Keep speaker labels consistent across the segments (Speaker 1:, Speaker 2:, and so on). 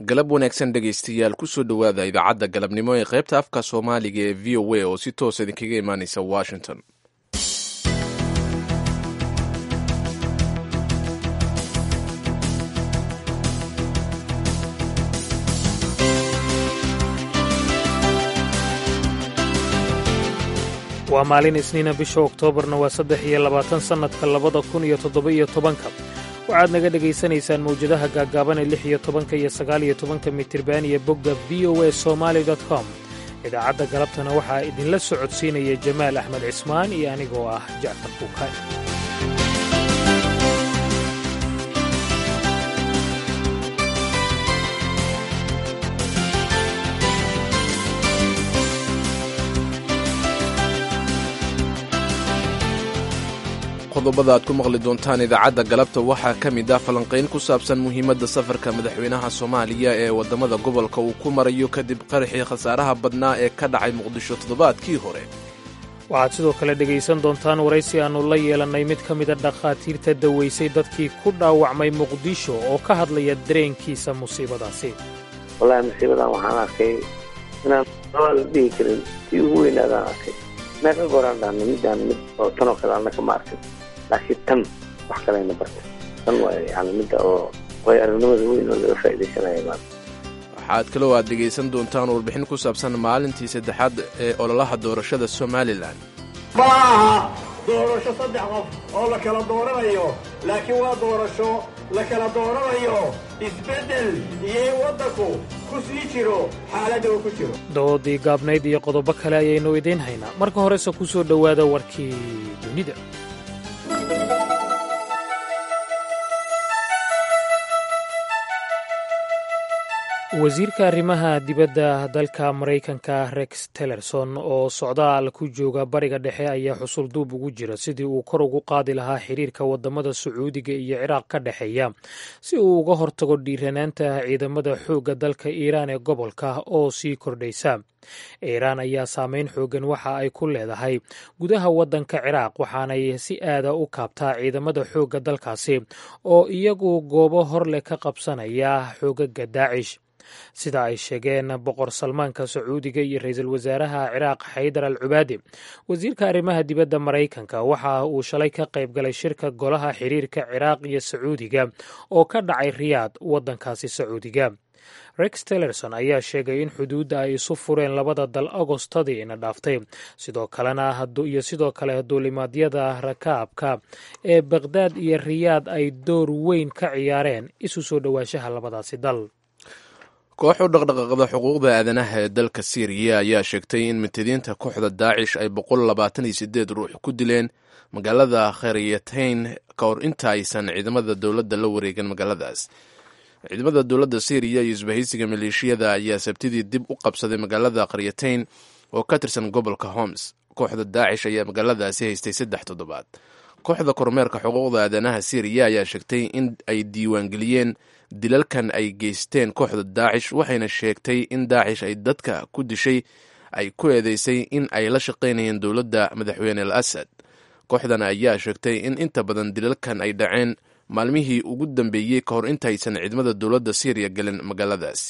Speaker 1: galab wanaagsan dhegaystayaal kusoo dhowaada idaacadda galabnimo ee qaybta afka soomaaliga ee v o a oo si toos idinkaga imaaneysa washington
Speaker 2: waa maalin isniina bisha oktoobarna waa saddex iyo labaatan sannadka labada kun iyo toddoba-iyo tobanka waxaad naga dhegaysanaysaan mawjadaha gaaggaaban ee lix iyo tobanka iyo sagaal iyo tobanka mitirban iyo bogga v o a somaali com idaacadda galabtana waxaa idinla socodsiinaya jamaal axmed cismaan iyo anigoo ah jacfar kuukay
Speaker 1: qodobada aad ku maqli doontaan idaacadda galabta waxaa ka mid ah falanqayn ku saabsan muhiimadda safarka madaxweynaha soomaaliya ee waddamada gobolka uu ku marayo kadib qaraxii khasaaraha badnaa ee ka dhacay muqdisho toddobaadkii hore
Speaker 2: waxaad sidoo kale dhegaysan doontaan waraysi aannu la yeelannay mid ka mida dhakhaatiirta dawaysay dadkii ku dhaawacmay muqdisho oo ka hadlaya dareenkiisa musiibadaasi
Speaker 3: wallaahi musiibadan waxaan arkay inaan la dhihi karin si ugu weynaadaan arkay meeqa gooraan dhahna midaan mid oo tanoo kale annaka ma arkin laakiin tan wax kalayna bartay tan waa yani midda oo way aragnimada weyn oo laga faa'iidaysanaya maanta
Speaker 1: waxaad kaloo aad dhegaysan doontaan warbixin ku saabsan maalintii saddexaad ee ololaha doorashada somalilan
Speaker 4: ma aha doorasho saddex qof oo la kala dooranayo laakiin waa doorasho la kala dooranayo isbeddel iyo in waddanku ku sii jiro xaaladda uu ku jiro
Speaker 2: doodii gaabnayd iyo qodobo kale ayaynu idiin haynaa marka horese ku soo dhowaada warkii dunida wasiirka arrimaha dibadda dalka maraykanka rex tillerson oo socdaal ku jooga bariga dhexe ayaa xusul duub ugu jira sidii uu kor ugu qaadi lahaa xiriirka waddamada sacuudiga iyo ciraaq ka dhexeeya si uu uga hortago dhiiranaanta ciidamada xoogga dalka iiraan ee gobolka oo sii kordhaysa iiraan ayaa saameyn xoogan waxa ay ku leedahay gudaha waddanka ciraaq waxaanay si aada u kaabtaa ciidamada xoogga dalkaasi oo iyagu goobo hor leh ka qabsanaya xoogaga daacish sida ay sheegeen boqor salmaanka sacuudiga iyo ra-iisul wasaaraha ciraaq xaydar al cubaadi wasiirka arrimaha dibadda maraykanka waxa uu shalay ka qayb galay shirka golaha xiriirka ciraaq iyo sacuudiga oo ka dhacay riyaad waddankaasi sacuudiga rex tillerson ayaa sheegay in xuduudda ay isu fureen labada dal agostadii ina dhaaftay sidoo kalena iyo sidoo kale duulimaadyada rakaabka ee bakhdad iyo riyaad ay door weyn ka ciyaareen isu soo dhowaanshaha labadaasi dal
Speaker 1: koox u dhaqdhaqaaqda xuquuqda aadanaha ee dalka siiriya ayaa sheegtay in mutadiinta kooxda daacish ay boqol labaatan iyo sideed ruux ku dileen magaalada kharyatayn ka hor inta aysan ciidamada dowladda la wareegin magaaladaas ciidamada dowladda siiriya iyo isbahaysiga maleeshiyada ayaa sabtidii dib u qabsaday magaalada kharyatayn oo ka tirsan gobolka homs kooxda daacish ayaa magaaladaasi haystay saddex toddobaad kooxda kormeerka xuquuqda aadanaha siiriya ayaa sheegtay in ay diiwaangeliyeen dilalkan ay geysteen kooxda daacish waxayna sheegtay in daacish ay dadka ku dishay ay ku eedeysay in ay la shaqaynayeen dowladda madaxweyne al asad kooxdan ayaa sheegtay in inta badan dilalkan ay dhaceen maalmihii ugu dambeeyey ka hor intaysan ciidamada dowladda siiriya gelin magaaladaasi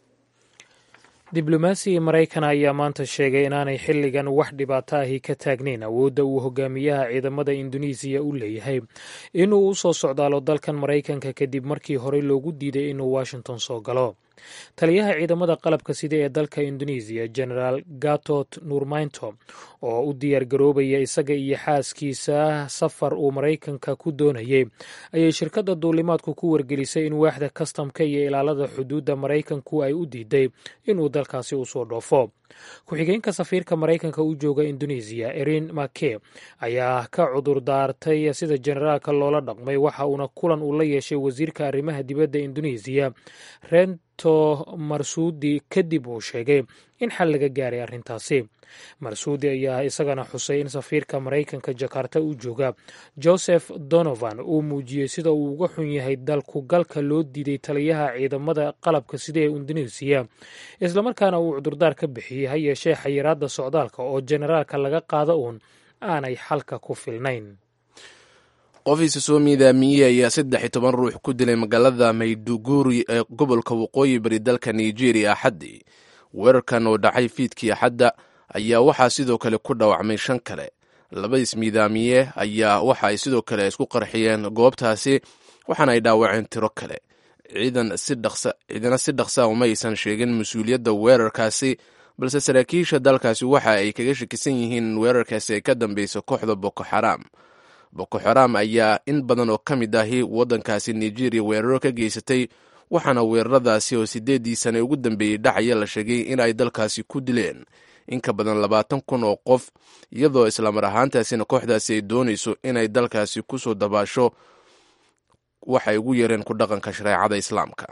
Speaker 2: diblomaasi maraykan ayaa maanta sheegay inaanay xilligan wax dhibaato ahi ka taagnayn awoodda uu hogaamiyaha ciidamada induneisiya u leeyahay inuu u soo socdaalo dalkan maraykanka kadib markii horey loogu diiday inuu washington soo galo taliyaha ciidamada qalabka sida ee dalka induneisiya genaraal gatot nurmaynto oo u diyaar garoobaya isaga iyo xaaskiisa safar uu maraykanka ku doonayay ayay shirkadda duulimaadku ku wargelisay in waaxda kastamka iyo ilaalada xuduudda maraykanku ay u diiday inuu dalkaasi usoo dhoofo ku-xigeenka safiirka maraykanka u jooga induneisiya erin make ayaa ka cudur daartay sida generaalka loola dhaqmay waxa uuna kulan uu la yeeshay wasiirka arrimaha dibadda induneisiya rento marsuudi kadib uu sheegay in xal laga gaaray arrintaasi marsuudi ayaa isagana xusay in safiirka maraykanka jakarta u jooga joseph donovan uu muujiyey sida uu uga xun yahay dalkugalka loo diiday taliyaha ciidamada qalabka sida ee induneisiya islamarkaana uu cudurdaar ka bixiyey ha yeeshee xayiraadda socdaalka oo generaalka laga qaado uun aanay xalka ku filnayn
Speaker 1: qof isa soo miidaamiyey ayaa saddex iyo toban ruux ku dilay magaalada mayduguri ee gobolka waqooyi bari dalka nigeria axaddii weerarkan oo dhacay fiidkii axadda ayaa waxaa sidoo kale ku dhaawacmay shan kale laba ismiidaamiye ayaa waxa ay sidoo kale isku qarxiyeen goobtaasi waxaana ay dhaawaceen tiro kale ciidana si dhaqsa uma aysan sheegin mas-uuliyadda weerarkaasi balse saraakiisha dalkaasi waxa ay kaga shakisan yihiin in weerarkaasi ay ka dambeyso kooxda boko xaraam boko xaraam ayaa in badan oo ka mid ahi waddankaasi nigeria weeraro ka geysatay waxaana weeraradaasi oo sideedii sane ugu dambeeyey dhacaya la sheegay in ay dalkaasi ku dileen in ka badan labaatan kun oo qof iyadoo islamar ahaantaasina kooxdaasi ay doonayso inay dalkaasi kusoo dabaasho waxay ugu yareen ku dhaqanka shareecada islaamka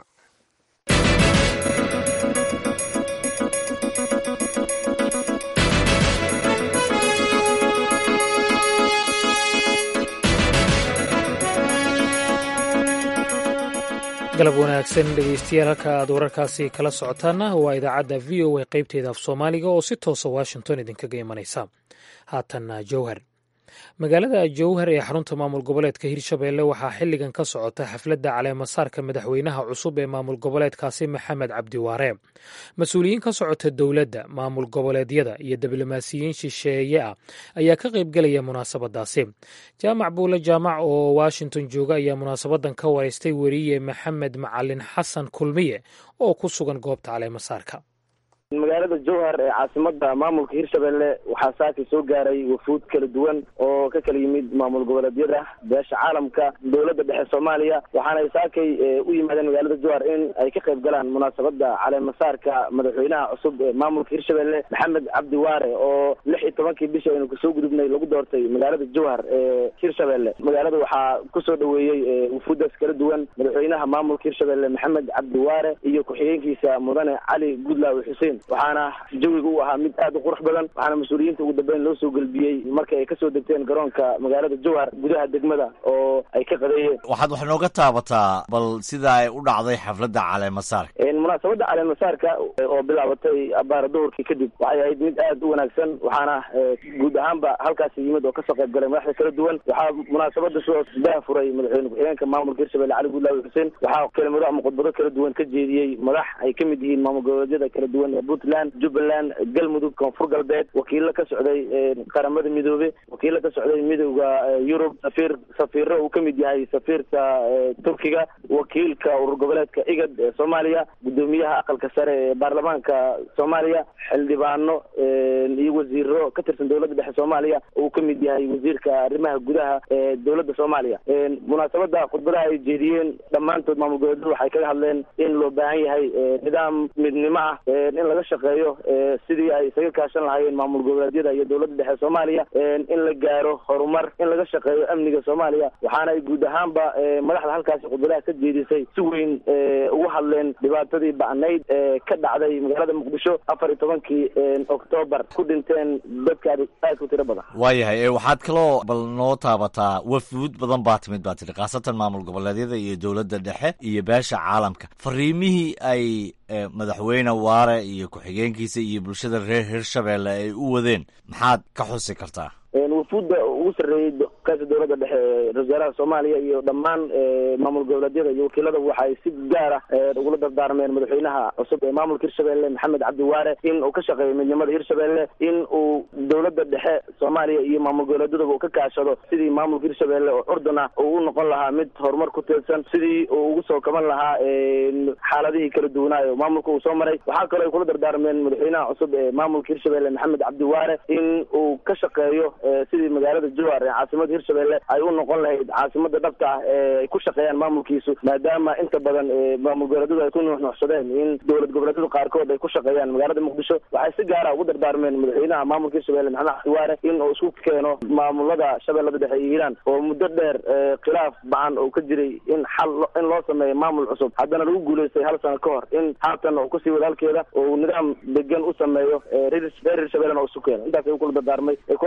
Speaker 2: galab wanaagsan dhegeystayaal halka aad wararkaasi kala socotaana waa idaacadda v o a qaybteeda af soomaaliga oo si toosa washington idinkaga imanaysa haatanna jowhar magaalada jowhar ee xarunta maamul goboleedka hirshabeelle waxaa xilligan ka socota xafladda caleemasaarka madaxweynaha cusub ee maamul goboleedkaasi maxamed cabdiwaare mas-uuliyiin ka socota dowladda maamul goboleedyada iyo diblomaasiyiin shisheeye ah ayaa ka qaybgelaya munaasabadaasi jaamac buule jaamac oo washington jooga ayaa munaasabadan ka wareystay weriye maxamed macalin xasan kulmiye oo ku sugan goobta caleemasaarka
Speaker 5: magaalada jowhar ee caasimada maamulka hirshabelle waxaa saaka soo gaaray wafuud kala duwan oo ka kala yimid maamul goboleedyada beesha caalamka dowladda dhexe soomaaliya waxaanay saakay u yimaadeen magaalada jowhar in ay ka qayb galaan munaasabada caleemasaarka madaxweynaha cusub ee maamulka hirshabelle maxamed cabdi waare oo lix iyo tobankii bisha aynu kasoo gudubnay lagu doortay magaalada jowhar ee hirshabelle magaalada waxaa kusoo dhaweeyey wafuuddaas kala duwan madaxweynaha maamulka hirshabelle maxamed cabdi waare iyo ku-xigeenkiisa mudane cali gudlaawe xuseen waxaana jawiga u ahaa mid aad u qurux badan waxaana mas-uuliyiinta ugu dambeyn loo soo gelbiyey markii ay kasoo degteen garoonka magaalada jowhar gudaha degmada oo ay ka qadeeyeen
Speaker 6: waxaad wax nooga taabataa bal sida ay u dhacday xafladda caleemasaarka
Speaker 5: munaasabadda caleemasaarka oo bilaabatay abaara duhurkii kadib waxay ahayd mid aad u wanaagsan waxaana guud ahaanba halkaasi yimid oo kasoo qayb galay madaxda kala duwan waxaa munaasabada sidoos dah furay madaxweyne ku-xigeenka maamulka hirshabelle cali gudlaawe xuseen waxaa kelimado ama khudbado kala duwan ka jeediyey madax ay ka mid yihiin maamul goboleedyada kala duwan puntland jubbaland galmudug koonfur galbeed wakiilo ka socday qaramada midoobe wakiilo ka socday midowda yurub safiir safiiro uu kamid yahay safiirka turkiga wakiilka urur goboleedka igad ee soomaaliya guddoomiyaha aqalka sare ee baarlamaanka soomaaliya xildhibaano iyo wasiiro ka tirsan dowladda dhexe soomaaliya uu kamid yahay wasiirka arrimaha gudaha ee dowladda soomaaliya munaasabada khudbadaha ay jeediyeen dhammaantood maamul goboleedyadu waxay kaga hadleen in loo baahan yahay nidaam midnimo ah in laga shaqeeyo sidii ay isaga kaashan lahaayeen maamul goboleedyada iyo dowladda dhexe soomaaliya in la gaaro horumar in laga shaqeeyo amniga soomaaliya waxaana ay guud ahaanba madaxda halkaasi khudbadaha ka jeedisay si weyn ugu hadleen dhibaatadii ba'nayd ee ka dhacday magaalada muqdisho afar iyo tobankii oktoobar ku dhinteen dadka aad ku tiro badan
Speaker 6: waayahay waxaad kaloo bal noo taabataa wafuud badan baa timid baa tidhi khaasatan maamul goboleedyada iyo dowladda dhexe iyo beesha caalamka fariimihii ay madaxweyne waare iyo ku-xigeenkiisa iyo bulshada reer hirshabelle ay u wadeen maxaad ka xusi kartaa
Speaker 5: wafuudda ugu sarreeyey kaasa dowladda dhexe ra-isul wasaaraha soomaaliya iyo dhammaan maamul goboleedyada iyo wakiilada waxay si gaar ah ugula dardaarmeen madaxweynaha cusub ee maamulka hirshabelle maxamed cabdi waare in uu ka shaqeeyo midnimada hirshabelle in uu dowladda dhexe soomaaliya iyo maamul goboleedyadaba uu ka kaashado sidii maamulka hirshabelle oo curdun ah uu u noqon lahaa mid horumar ku teedsan sidii uu ugu soo kaban lahaa xaaladihii kala duwanaayo maamulka uu soo maray waxaa kaloo ay kula dardaarmeen madaxweynaha cusub ee maamulka hirshabelle maxamed cabdi waare in uu ka shaqeeyo sidii magaalada jowhar ee caasimada hirshabelle ay u noqon lahayd caasimada dhabta ah ee ay ku shaqeeyaan maamulkiisu maadaama inta badan maamul goboleedyadu ay ku nuuxnuuxsadeen in dowlad goboleedyadu qaarkood ay ku shaqeeyaan magaalada muqdisho waxay si gaara ugu dardaarmeen madaxweynaha maamulka hirshabelle maxamed cabdiwaare in uu isku keeno maamulada shabeellada dhexe iyo hiiraan oo muddo dheer khilaaf bacan oo ka jiray in xal in loo sameeyo maamul cusub haddana lagu guulaystay hal sano ka hor in haatan uu kusii wadaalkeeda oo nidaam degan u sameeyo reer hirshabellena uu isu keeno intaas ay kula dardaarmay ay kula dardaarmeen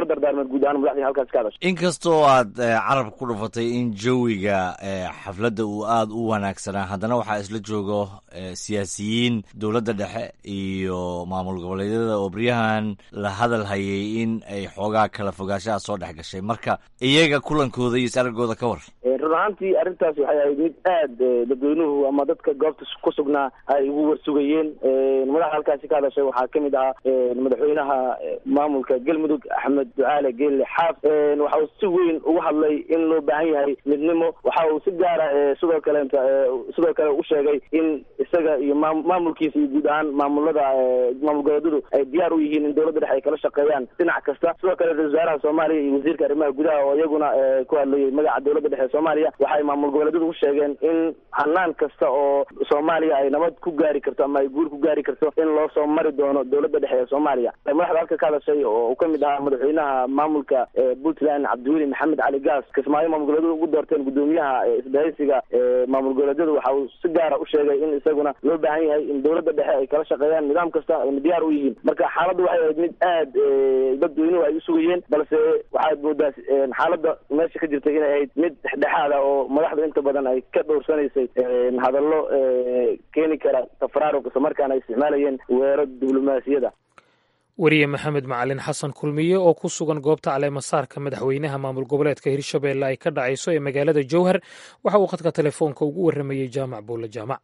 Speaker 5: guud ahaan madaxdii halkaas ka hadashay
Speaker 6: inkastoo aad carab ku dhufatay in jawiga xafladda uu aada u wanaagsanaa haddana waxaa isla joogo siyaasiyiin dowladda dhexe iyo maamul goboleedyada oo baryahan la hadal hayay in ay xoogaa kala fogaashaha soo dhex gashay marka iyaga kulankooda iyo is-aragooda ka war
Speaker 5: run ahaantii arrintaas waxay ahayd mid aad dadweynuhu ama dadka goobta ku sugnaa ay ugu warsugayeen madaxa halkaasi ka hadashay waxaa kamid ahaa madaxweynaha maamulka galmudug axmed ducaale geelle xaaf waxa uu si weyn ugu hadlay in loo baahan yahay midnimo waxa uu si gaara sidoo kaleeta sidoo kale u sheegay in isaga iyo maa maamulkiisa iyo guud ahaan maamulada maamul goboleedyadu ay diyaar u yihiin in dowladda dhexe ay kala shaqeeyaan dhinac kasta sidoo kale ra-isul wasaaraha soomaaliya iyo wasiirka arrimaha gudaha oo iyaguna ku hadlayay magaca dowladda dhexe soomaaliya waxay maamul goboleedyadu u sheegeen in hanaan kasta oo soomaaliya ay nabad ku gaari karto ama ay guur ku gaari karto in loo soo mari doono dowladda dhexe ee soomaaliya madaxda halka ka hadashay oo uu kamid ahaa madaxweynaha maamulka puntland cabdiweli maxamed cali gaas kismaayo maamul goboleedyadu ugu doorteen gudoomiyaha isbahaysiga maamul goboleedyadu waxa uu si gaara u sheegay in isaguna loo baahan yahay in dowladda dhexe ay kala shaqeeyaan nidaam kasta ayna diyaar u yihiin marka xaaladdu waxay ahayd mid aad dadweynuhu ay usugayeen balse waxaad moodaa xaaladda meesha ka jirtay inay ahayd mid dhexdhexaad ah oo madaxdu inta badan ay ka dhowrsanaysay hadallo keeni kara tafraaruq isla markaana ay isticmaalayeen weero diblomaasiyada
Speaker 2: weriye maxamed macalin xasan kulmiye oo ku sugan goobta caleemasaarka madaxweynaha maamul goboleedka hirshabeelle ay ka dhacayso ee magaalada jowhar waxa uu khadka telefoonka ugu warramayey jaamac buulle jaamac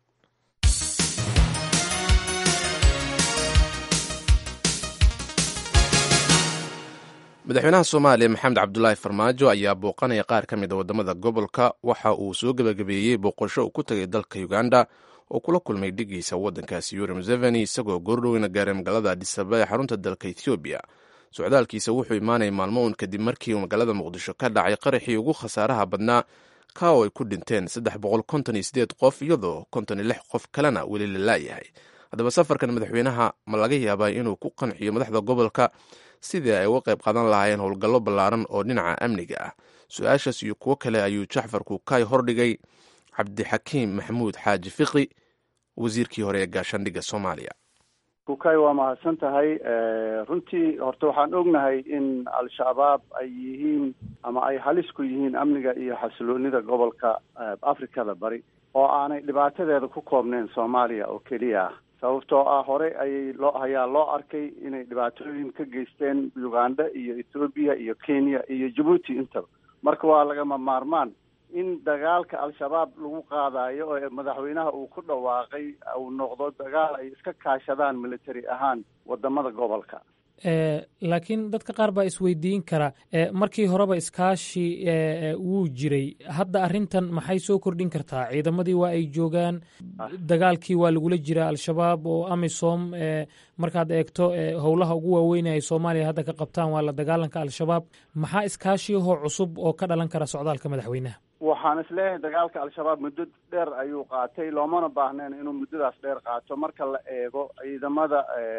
Speaker 1: madaxweynaha soomaaliya maxamed cabdulaahi farmaajo ayaa booqanaya qaar ka mid a waddamada gobolka waxa uu soo gebagabeeyey booqasho uu ku tagay dalka uganda oo kula kulmay dhigiisa waddankaasi yuri museveni isagoo goordhoweyna gaaray magaalada adisababa ee xarunta dalka ethoobiya socdaalkiisa wuxuu imaanaya maalmo uun kadib markii uu magaalada muqdisho ka dhacay qaraxii ugu khasaaraha badnaa ka oo ay ku dhinteen saddex boqol konton iyo sideed qof iyadoo konton iyo lix qof kalena weli la laayahay haddaba safarkan madaxweynaha ma laga yaabaa inuu ku qanciyo madaxda gobolka sidii ay uga qayb qaadan lahaayeen howlgallo ballaaran oo dhinaca amniga ah su-aashaas iyo kuwo kale ayuu jacfar kuukay hordhigay cabdixakiim maxamuud xaaji fiqi wasiirkii hore ee gaashaandhigga soomaaliya
Speaker 7: kukay waa mahadsan tahay runtii horta waxaan ognahay in al-shabaab ay yihiin ama ay halis ku yihiin amniga iyo xasiloonida gobolka afrikada bari oo aanay dhibaatadeeda ku koobneyn soomaaliya oo keliya ah sababtoo ah horey ayay loo ayaa loo arkay inay dhibaatooyin ka geysteen uganda iyo ethoobiya iyo kenya iyo jabuuti intaba marka waa lagama maarmaan in dagaalka al-shabaab lagu qaadayo oo madaxweynaha uu ku dhawaaqay uu noqdo dagaal ay iska kaashadaan military ahaan wadamada gobolka
Speaker 2: laakiin dadka qaar baa isweydiin kara markii horeba iskaashi wuu jiray hadda arrintan maxay soo kordhin kartaa ciidamadii waa ay joogaan dagaalkii waa lagula jiraa al-shabaab oo amisom markaad eegto howlaha ugu waaweyn ay soomaaliya hadda ka qabtaan waa la dagaalanka al-shabaab maxaa iskaashiyahoo cusub oo ka dhalan kara socdaalka madaxweynaha
Speaker 7: waxaan isleeyahay dagaalka al-shabaab muddo dheer ayuu qaatay loomana baahnayn inuu muddadaas dheer qaato marka la eego ciidamada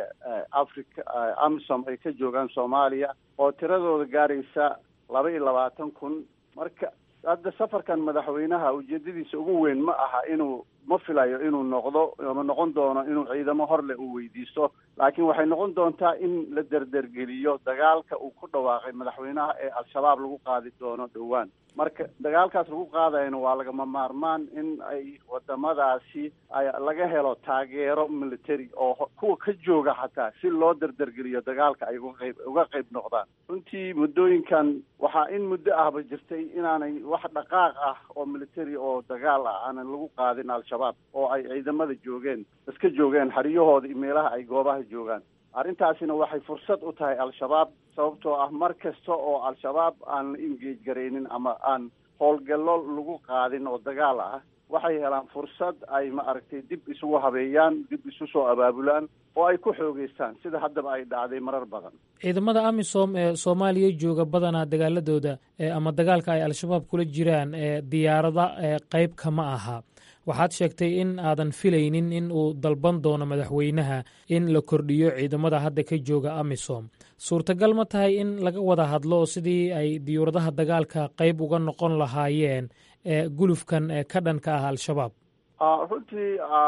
Speaker 7: africa amisom ay ka joogaan soomaaliya oo tiradooda gaaraysa laba iyo labaatan kun marka hadda safarkan madaxweynaha ujeedadiisa ugu weyn ma aha inuu ma filayo inuu noqdo ama noqon doono inuu ciidamo horleh uu weydiisto laakiin waxay noqon doontaa in la derdergeliyo dagaalka uu ku dhawaaqay madaxweynaha ee al-shabaab lagu qaadi doono dhowaan marka dagaalkaas lagu qaadayana waa lagama maarmaan in ay wadamadaasi ay laga helo taageero military oo kuwa ka jooga xataa si loo derdergeliyo dagaalka ay uga qayb uga qayb noqdaan runtii muddooyinkan waxaa in muddo ahba jirtay inaanay wax dhaqaaq ah oo military oo dagaal ah aanan lagu qaadin al-shabaab oo ay ciidamada joogeen iska joogeen xeryahooda iyo meelaha ay goobaha joogaan arrintaasina waxay fursad u tahay al-shabaab sababtoo ah mar kasta oo al-shabaab aan la engage garaynin ama aan howlgallo lagu qaadin oo dagaal ah waxay helaan fursad ay ma aragtay dib isugu habeeyaan dib isu soo abaabulaan oo ay ku xoogeystaan sida haddaba ay dhacday marar badan
Speaker 2: ciidamada amisom ee soomaaliya jooga badanaa dagaaladooda ama dagaalka ay al-shabaab kula jiraan diyaarada qeyb kama aha waxaad sheegtay in aadan filaynin in uu dalban doono madaxweynaha in la kordhiyo ciidamada hadda ka jooga amisom suurtagal ma tahay in laga wada hadlo sidii ay diyuuradaha dagaalka qeyb uga noqon lahaayeen gulufkan ka dhanka ah al-shabaab
Speaker 7: runtii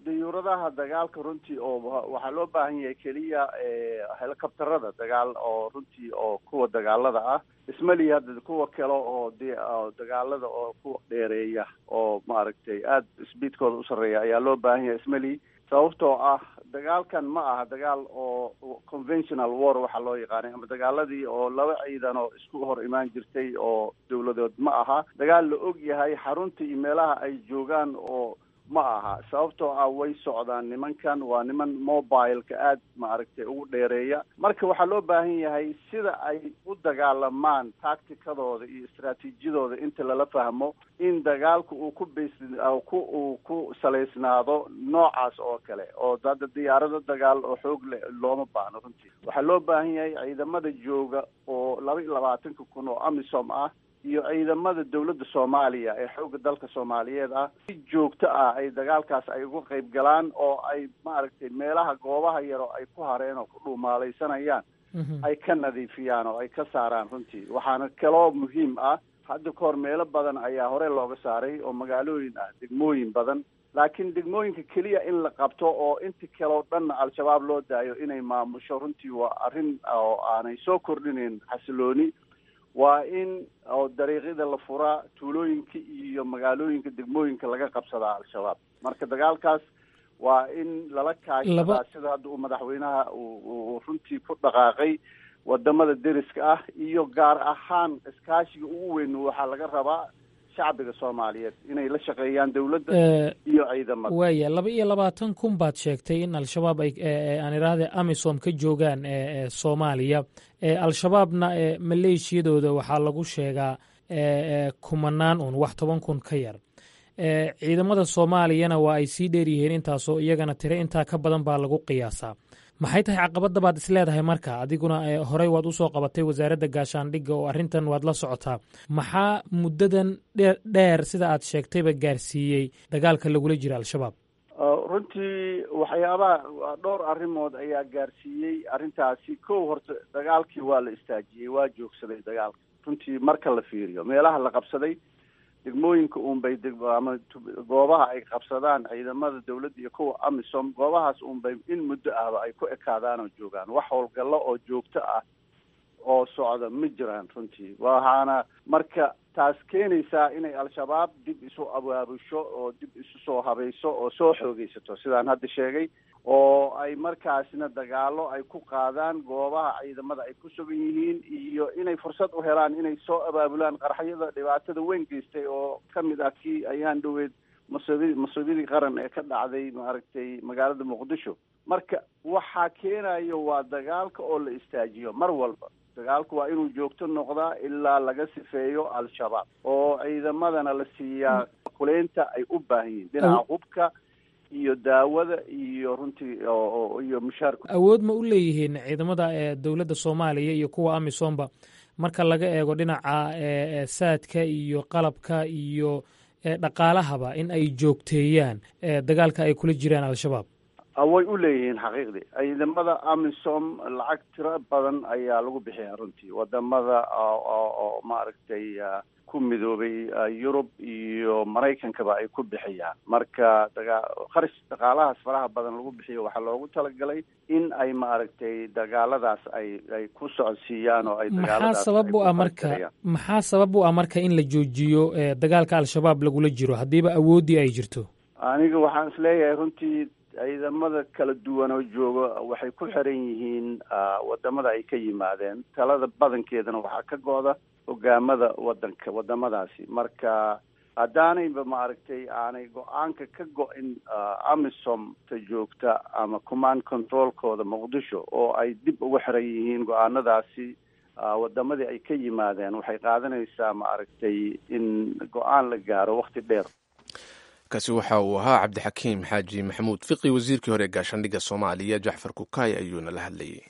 Speaker 7: dayuuradaha dagaalka runtii oo waxaa loo baahan yahay keliya helicopterada dagaal oo runtii oo kuwa dagaalada ah ismali hadda kuwa kale oo d dagaalada oo kuwa dheereeya oo maaragtay aada speedkooda u sarreeya ayaa loo baahan yahay ismali sababtoo ah dagaalkan ma aha dagaal oo conventional war waxaa loo yaqaanay ama dagaaladii oo laba ciidan oo isku hor imaan jirtay oo dawladood ma aha dagaal la og yahay xarunta iyo meelaha ay joogaan oo ma aha sababtoo ah way socdaan nimankan waa niman mobileka aad maaragtay ugu dheereeya marka waxaa loo baahan yahay sida ay u dagaalamaan tacticadooda iyo istraatiijiyadooda inta lala fahmo in dagaalku uu ku bas ku uu ku salaysnaado noocaas oo kale oo hadda diyaarado dagaal oo xoog le looma baahno runtii waxaa loo baahan yahay ciidamada jooga oo laba iyo labaatanka kun oo amisom ah iyo ciidamada dawladda soomaaliya ee xoogga dalka soomaaliyeed ah si joogto ah ay dagaalkaas ay uga qayb galaan oo ay maaragtay meelaha goobaha yaro ay ku hareen oo ku dhuumaalaysanayaan ay ka nadiifiyaan oo ay ka saaraan runtii waxaana kaloo muhiim ah hadda ka hor meelo badan ayaa hore looga saaray oo magaalooyin ah degmooyin badan laakiin degmooyinka keliya in la qabto oo inta kaleo dhanna al-shabaab loo daayo inay maamusho runtii waa arrin oo aanay soo kordhinayn xasilooni waa in oo dariiqyada la furaa tuulooyinka iyo magaalooyinka degmooyinka laga qabsadaa al-shabaab marka dagaalkaas waa in lala kaashadaa sida hadda uu madaxweynaha uu runtii ku dhaqaaqay wadamada deriska ah iyo gaar ahaan iskaashiga ugu weyn waxaa laga rabaa shacbiga soomaaliyeed inay la shaqeeyaan dawladda iyo ciidamada
Speaker 2: waaya laba iyo labaatan kun baad sheegtay in al-shabaab ay aan idhaahde amisom ka joogaan soomaaliya al-shabaabna maleeshiyadooda waxaa lagu sheegaa kumanaan un wax toban kun ka yar ciidamada soomaaliyana waa ay sii dheeryihiin intaasoo iyagana tiro intaa ka badan baa lagu qiyaasaa maxay tahay caqabadda baad is leedahay marka adiguna horey waad usoo qabatay wasaaradda gaashaandhigga oo arrintan waad la socotaa maxaa muddadan dheer sida aad sheegtayba gaarsiiyey dagaalka lagula jira al-shabaab
Speaker 7: runtii waxyaabaha dhowr arrimood ayaa gaarsiiyey arrintaasi kow horta dagaalkii waa la istaajiyey waa joogsaday dagaalka runtii marka la fiiriyo meelaha la qabsaday degmooyinka uunbay ama goobaha ay qabsadaan ciidamada dawladda iyo kuwa amisom goobahaas uunbay in muddo ahba ay ku ekaadaan oo joogaan wax howlgallo oo joogto ah oo socda ma jiraan runtii waxaana marka taas keenaysaa inay al-shabaab dib isu abaabusho oo dib isu soo habayso oo soo xoogeysato sidaan hadda sheegay oo ay markaasna dagaalo ay ku qaadaan goobaha ciidamada ay ku sugan yihiin iyo inay fursad u helaan inay soo abaabulaan qarxyada dhibaatada weyn geystay oo ka mid ah kii ayaan dhoweyd masuudi masuudiyadii qaran ee ka dhacday maaragtay magaalada muqdisho marka waxaa keenayo waa dagaalka oo la istaajiyo mar walba dagaalku waa inuu joogto noqdaa ilaa laga sifeeyo al-shabaab oo ciidamadana la siiyaa kuleynta ay u baahan yihiin dhinaca hubka iyo daawada iyo runtii iyo mushaarku
Speaker 2: awood ma u leeyihiin ciidamada ee dowladda soomaaliya iyo kuwa amisomba marka laga eego dhinaca saadka iyo qalabka iyo dhaqaalahaba in ay joogteeyaan dagaalka ay kula jiraan al-shabaab
Speaker 7: way u leeyihiin xaqiiqdii ciidamada amisom lacag tiro badan ayaa lagu bixiyaa runtii wadamada oo maaragtay ku midoobay yurub iyo maraykankaba ay ku bixiyaan marka daga kharash dhaqaalahaas faraha badan lagu bixiyo waxaa loogu talagalay in ay maaragtay dagaaladaas ay ay ku socodsiiyaan oo ay
Speaker 2: maxaa sabab u ah marka maxaa sabab u ah marka in la joojiyo dagaalka al-shabaab lagula jiro haddiiba awooddii ay jirto
Speaker 7: aniga waxaan isleeyahay runtii ciidamada kala duwan oo jooga waxay ku xiran yihiin wadamada ay ka yimaadeen talada badankeedana waxaa ka go-da hogaamada wadanka wadamadaasi marka haddaanayba maaragtay aanay go-aanka ka go-in amisom ta joogta ama command controlkooda muqdisho oo ay dib uga xiran yihiin go-aanadaasi wadamadii ay ka yimaadeen waxay qaadanaysaa maaragtay in go-aan la gaaro wakti dheer
Speaker 1: kaasi waxa uu ahaa cabdixakiim xaaji maxamuud fiqi wasiirkii hore ee gaashaandhigga soomaaliya jacfar kukaay ayuuna la hadlayay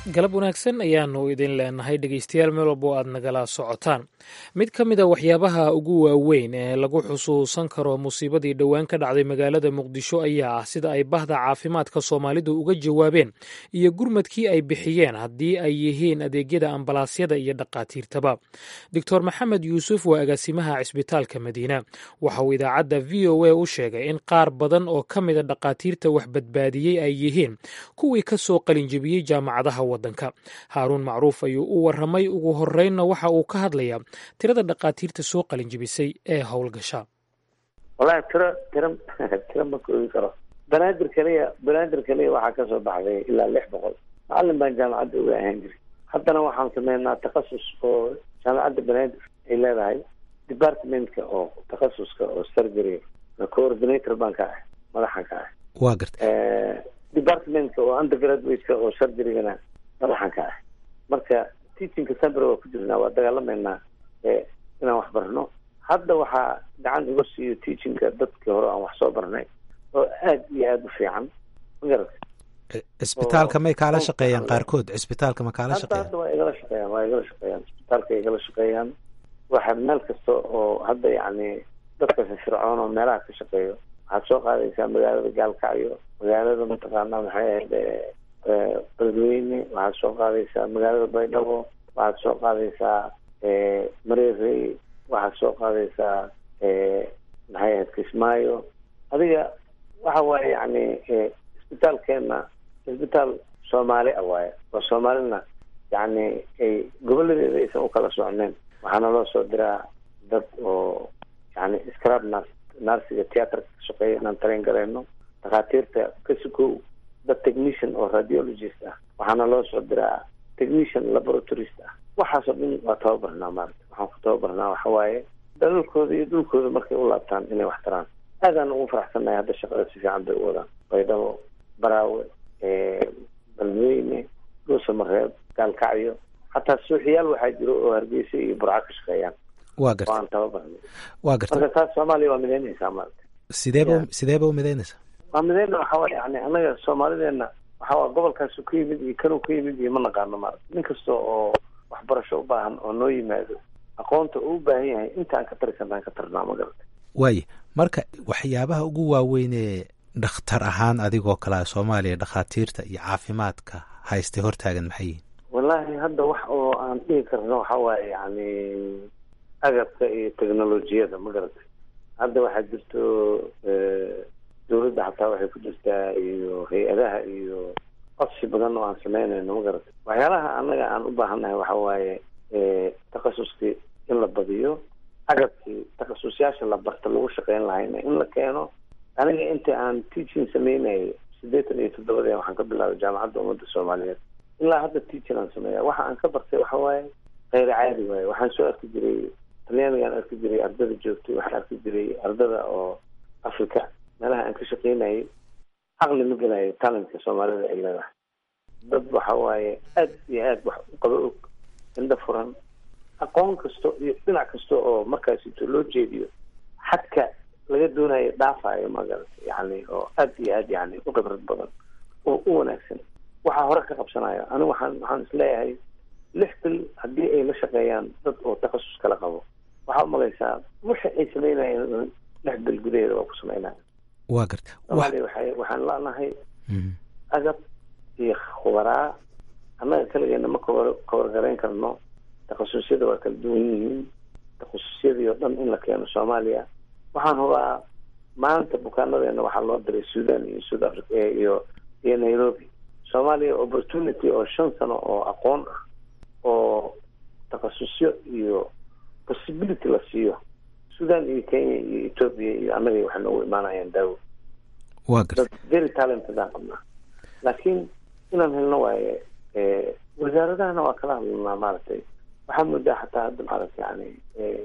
Speaker 2: galab wanaagsan ayaanu idin leenahay dhegeystayaal meel walbo aad nagala socotaan mid ka mid a waxyaabaha ugu waaweyn ee lagu xusuusan karo musiibadii dhowaan ka dhacday magaalada muqdisho ayaa ah sida ay bahda caafimaadka soomaalidu uga jawaabeen iyo gurmadkii ay bixiyeen haddii ay yihiin adeegyada ambalaasyada iyo dhaqaatiirtaba doctor maxamed yuusuf waa agaasimaha cisbitaalka madiina waxa uu idaacadda v o a u sheegay in qaar badan oo ka mida dhaqaatiirta wax badbaadiyey ay yihiin kuwii ka soo qalinjebiyey jaamacadaha wadanka haaruun macruuf ayuu u waramay ugu horeynna waxa uu ka hadlayaa tirada dhaqaatiirta soo qalinjebisay ee howlgasha
Speaker 3: wallahi tiro tiro tiro ma koobi karo banaadir kaliya banaadir kaliya waxaa kasoo baxday ilaa lix boqol macalin baan jaamacadda uga ahaan jiray haddana waxaan sameynaa takhasus oo jaamacadda banaadir ay leedahay departmentka oo takhasuska oo surgery coordinator baan ka ah madaxan ka ah
Speaker 8: waa garta
Speaker 3: departmentka oo undergraduateka oo surgerygana madaxan ka ah marka teachingka sambre waa ku jirnaa waa dagaalameynaa inaan wax barno hadda waxaa gacan uga siiyo teachingka dadkii hore aan wax soo barnay oo aad iyo aada u fiican magarata
Speaker 8: cisbitaalka may kaala shaqeeyaan qaarkood cisbitaalka ma kaala
Speaker 3: hadda
Speaker 8: shaqeeyaan
Speaker 3: hadda waa igala shaqeeyaan waa igala shaqeeyaan cisbitaalka igala shaqeeyaan waxa meel kasta oo hadda yacni dadka firfircoon oo meelaha ka shaqeeyo waxaad soo qaadaysaa magaalada gaalkacyo magaalada mataqaanaa maxay ahayd beledweyne waxaad soo qaadaysaa magaalada baydhabo waxaad soo qaadaysaa mareerey waxaad soo qaadaysaa maxay ahayd kismaayo adiga waxa waaye yacni isbitaalkeena isbitaal soomaali ah waaye oo soomaalina yacni ay goboladeeda aysan ukala socneen waxaana loo soo diraa dad oo yani scrab nars narsiga theatrka ka shaqeeya inaan train gareyno dhakhaatiirta ka sukow dad technician oo radiologist ah waxaana loo soo diraa technician laboratorist ah waxaasoo dhan waa tababarnaa maarata waxaan ku tababarnaa waxa waaye dalalkooda iyo dhulkooda markay u laabtaan inay wax taraan aadaan ugu faraxsannahay hadda shaqada si fiican bay u wadaan baydhabo baraawe balweyne dhuusamareeb gaalkacyo hataa suuxiyaal waxaa jiro oo hargeysa iyo burco ka shaqeeyaan
Speaker 8: waa
Speaker 3: oo
Speaker 8: garta
Speaker 3: aan tababarnay
Speaker 8: waa garta
Speaker 3: marka taas soomaaliya waa mideynaysaa maarata
Speaker 8: sideeba
Speaker 3: Yeah.
Speaker 8: sideeba u midaynaysa
Speaker 3: waa mideyna waxa waye yani anaga soomaalideena waxa waa gobolkaasu ka yimid iyo kanuu ka yimid iyo ma naqaano maarata nin kasta oo waxbarasho u baahan oo noo yimaado aqoonta uu u baahan yahay intaan ka tarisanaan ka tarnaa ma garata
Speaker 8: waaye marka waxyaabaha ugu waaweyn ee dhakhtar ahaan adigoo kale ah soomaaliya dhakhaatiirta iyo caafimaadka haystay hortaagan maxay yihiin
Speaker 3: wallaahi hadda wax oo aan dhihi karno waxa waaye yani agabka iyo technolojiyada ma garatay hadda waxaa jirto eh, dowladda xataa waxay ku jirtaa iyo hay-adaha iyo codsi badan oo aan sameynayno ma garatay waxyaalaha annaga aan u baahannahay waxa waaye eh, takhasuskii in la badiyo agabkii takhasusyaasha la barta lagu shaqeyn lahayna in la keeno aniga inta aan teaching sameynayay siddeetan iyo toddobadii waxaan ka bilaabay jaamacadda ummadda soomaaliyeed ilaa hadda teaching aan sameeya waxa aan ka bartay waxa waaye kheyr caadi waaye waxaan soo arki jiray talyaanigaan arki jiray ardada joogtay waxaan arki jiray ardada oo africa meelaha aan ka shaqeynayay caqli ma gelayo talentka soomaalida ay leedahay dad waxa waaye aad iyo aad wax u qaba og indho furan aqoon kasto iyo dhinac kasta oo markaasito loo jeediyo xadka laga doonayo dhaafayo magarata yani oo aad iyo aad yani u khibrad badan oo u wanaagsan waxaa hore ka qabsanayo anigu waxaan waxaan isleeyahay lix bil haddii ay la shaqeeyaan dad oo takhasus kala qabo waxaa umalaysaa wixii ay sameynayeen lix bil gudaheeda waa ku sameynaya
Speaker 8: waa garta wax
Speaker 3: soomaaliya waxay waxaan leenahay
Speaker 8: Mhm.
Speaker 3: agab iyo khubaraa annaga kaligeena ma kabar kabargarayn karno takhasusyada waa kala duwan yihiin takhasusyadii oo dhan in la keeno soomaaliya waxaan hubaa maanta bukaanadeena waxaa loo diray sudan iyo south africa eh, iyo iyo nairobi soomaaliya opportunity oo shan sano oo aqoon ah oo takhasusyo iyo possibility la siiyo sudan iyo kenya iyo ethiopia iyo annaga waxay noogu imaanayaan daawo
Speaker 8: waa garta
Speaker 3: dad very talented aan qabnaa laakiin inaan helno waaye eh, wasaaradahana waa kala hadlanaa maaragtay waxaa moodaa xataa hadda maaragta yani eh,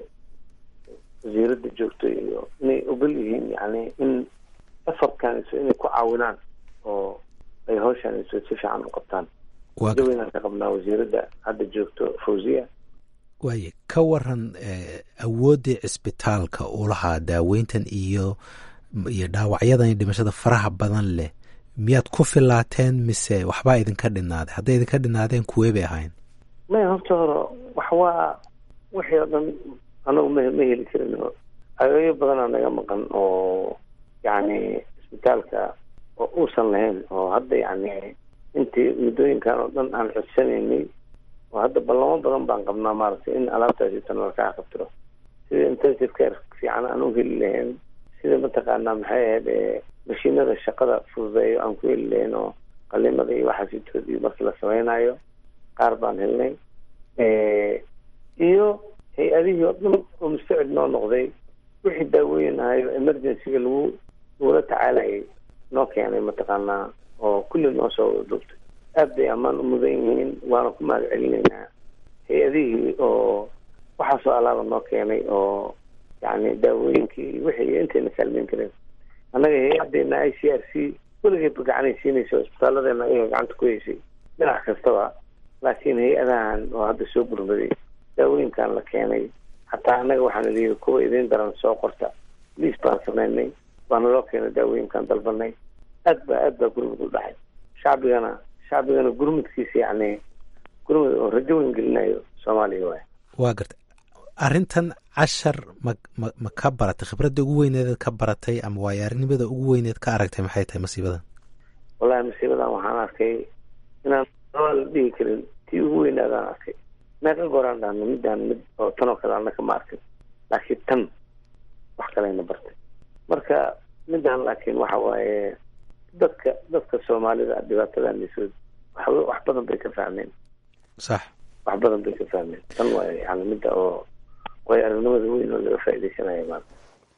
Speaker 3: wasiiradda joogto iyo inay ogol yihiin yani in effortkanso inay ku caawinaan oo ay hawshanso si fiican u qabtaan
Speaker 8: waa garta
Speaker 3: daweynaan ka qabnaa wasiiradda hadda joogto fawziya
Speaker 8: waaye ka waran eh, awooddii cisbitaalka uu lahaa daaweyntan iyo iyo dhaawacyadan iyo dhimashada faraha badan leh miyaad ku filaateen mise waxbaa idinka dhinaaday hadday idinka dhinaadeen kuwee bay ahayn
Speaker 3: maya horta hore wax waa wixii oo dhan anagu ma ma heli karin ageeyo badanaa naga maqan oo yacni isbitaalka oo uusan lahayn oo hadda yacni intii muddooyinkan oo dhan aan codsanaynay oo hadda ballamo badan baan qabnaa maaragtay in alaabtaasi tan lakaa qabtiro sida intensive care fiican aan u heli lahayn sida mataqaanaa maxay ahayd mashiinada shaqada fududeeyo aan ku heli lahayn oo qalimada iyo waxaasitoodii markii la samaynayo qaar baan helnay iyo hay-adihii oo dhan oo mustacid noo noqday wixii daawooyin ahayo emergencyga lagu lagula tacaalayay noo keenay mataqaanaa oo kulli noo soo dhugtay aad bay ammaan u mudan yihiin waana ku mahad celinaynaa hay-adihii oo waxaasoo alaaba noo keenay oo yacni daawooyinkii wixii intayna kaalmeyn kareen annaga hay-adeena i c r c weligeedba gacanay siinaysa isbitaalladeena ayaga gacanta ku heysay dhinac kastaba laakiin hay-adahan oo hadda soo gurmaday daawooyinkan la keenay hataa annaga waxaana liyihi kuwa idiin daran soo qorta liis baan samaynay waana loo keenay daawooyinkan dalbanay aad ba aad baa gurmud u dhaxay shacbigana shacbigana gurmudkiisa yacni gurmud oo rajo weyn gelinayo soomaaliya waay
Speaker 8: waa gartay arrintan cashar ma ma ma ka baratay khibradda ugu weyneed ka baratay ama waayo arrinimada ugu weyneed ka aragtay maxay tahay masiibadan
Speaker 3: wallahi masiibadan waxaan arkay inaan la dhihi karin tii ugu weynaadaan arkay meeqa gooraan dhahno midaan mid oo tan oo kale annaka ma arkin laakiin tan wax kaleyna bartay marka midaan laakiin waxa waaye dadka dadka soomaalida dhibaatadan lisood wax wax badan bay ka fahmeen
Speaker 8: sax
Speaker 3: wax badan bay ka fahmeen tan waa yani midda oo way aragnimada weyn oo laga faa'iidaysanaya maanta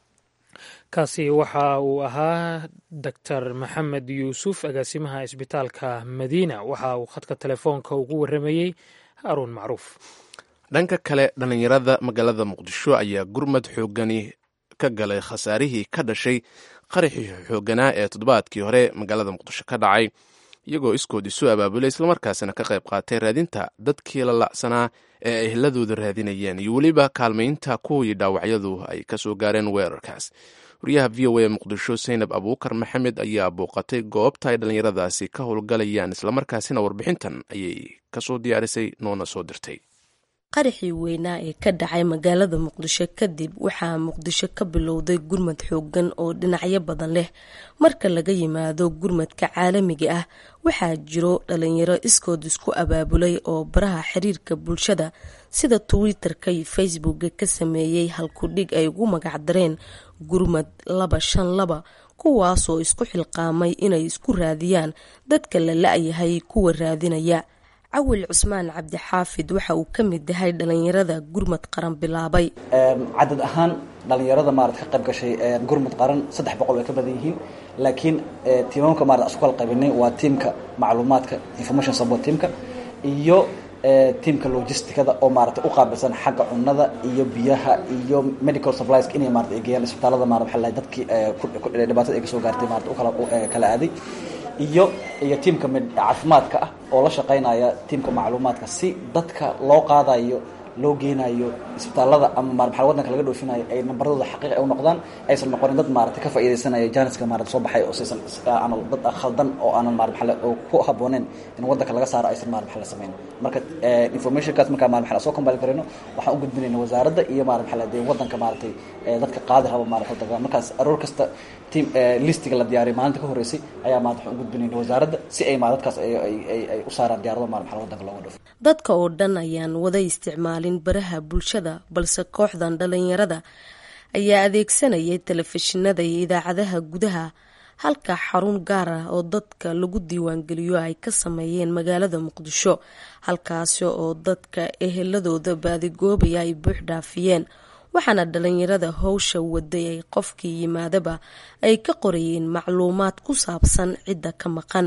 Speaker 2: kaasi waxa uu ahaa doctor maxamed yuusuf agaasimaha isbitaalka madiina waxa uu khadka telefoonka ugu waramayey haruun macruuf
Speaker 1: dhanka kale dhallinyarada magaalada muqdisho ayaa gurmad xoogani ka galay khasaarihii ka dhashay qaraxii xooganaa ee toddobaadkii hore magaalada muqdisho ka dhacay iyagoo iskood isu abaabulay islamarkaasina ka qayb qaatay raadinta dadkii la lacsanaa ee ay ehladooda raadinayeen iyo weliba kaalmaynta kuwii dhaawacyadu ay ka soo gaareen weerarkaas wariyaha v o a muqdisho saynab abuukar maxamed ayaa booqatay goobta ay dhallinyaradaasi ka howlgalayaan islamarkaasina warbixintan ayay kasoo diyaarisay noona soo dirtay
Speaker 9: qaraxii weynaa ee ka dhacay magaalada muqdisho kadib waxaa muqdisho ka bilowday gurmad xoogan oo dhinacyo badan leh marka laga yimaado gurmadka caalamiga ah waxaa jiro dhalinyaro iskood isku abaabulay oo baraha xiriirka bulshada sida twitter-ka iyo facebooka ka sameeyey halkudhig ay ugu magacdareen gurmad laba shan laba kuwaasoo isku xilqaamay inay isku raadiyaan dadka la la-yahay kuwa raadinaya cawil cusmaan cabdixaafid waxa uu ka mid yahay dhalinyarada gurmad qaran bilaabay
Speaker 10: cadad ahaan dhalinyarada maarata ka qayb gashay gurmud qaran saddex boqol way ka badan yihiin laakiin tiimamka maarata isku kala qaybinay waa tiimka macluumaadka information support teamka iyo tiimka logisticada oo maarata u qaabilsan xagga cunada iyo biyaha iyo medical supplies inay maarata ay geeyaan isbitaalada maarata waxa la dadkii dhibaatada ay kasoo gaartay maarata u kala kala aaday iyo iyo tiimka caafimaadka ah oo la shaqaynaya tiimka macluumaadka si dadka loo qaadayo loo geenayo isbitaalada ama maaa wadanka laga dhoofinayo ay nambaradooda xaqiiq ay u noqdaan aysan noqonin dad maarata ka faa'iidaysanaya janiska maarata soo baxay oo saysan aanan dad khaldan oo aanan maara maxale oo ku habooneen in wadanka laga saaro aysan maara maxale samayn marka informationkaas markaa maara maxale soo combine karayno waxaan u gudbinayna wasaaradda iyo maara maxale dee wadanka maaratay dadka qaadi raba maarata wadanka markaas aroor kasta team listiga la diyaariyay maalinta ka horreysay ayaa maarata waxaan u gudbinayna wasaaradda si ay maa dadkaas ay ay u saaraan diyaarado maara maxale wadanka looga dhoofo
Speaker 9: dadka oo dhan ayaan wada isticmaalin baraha bulshada balse kooxdan dhalinyarada ayaa adeegsanayay telefishinada iyo idaacadaha gudaha halka xarun gaar ah oo dadka lagu diiwaangeliyo ay ka sameeyeen magaalada muqdisho halkaasi oo dadka eheladooda baadigoobaya ay buux dhaafiyeen waxaana dhalinyarada howsha waday ay qofkii yimaadaba ay ka qorayeen macluumaad ku saabsan cidda ka maqan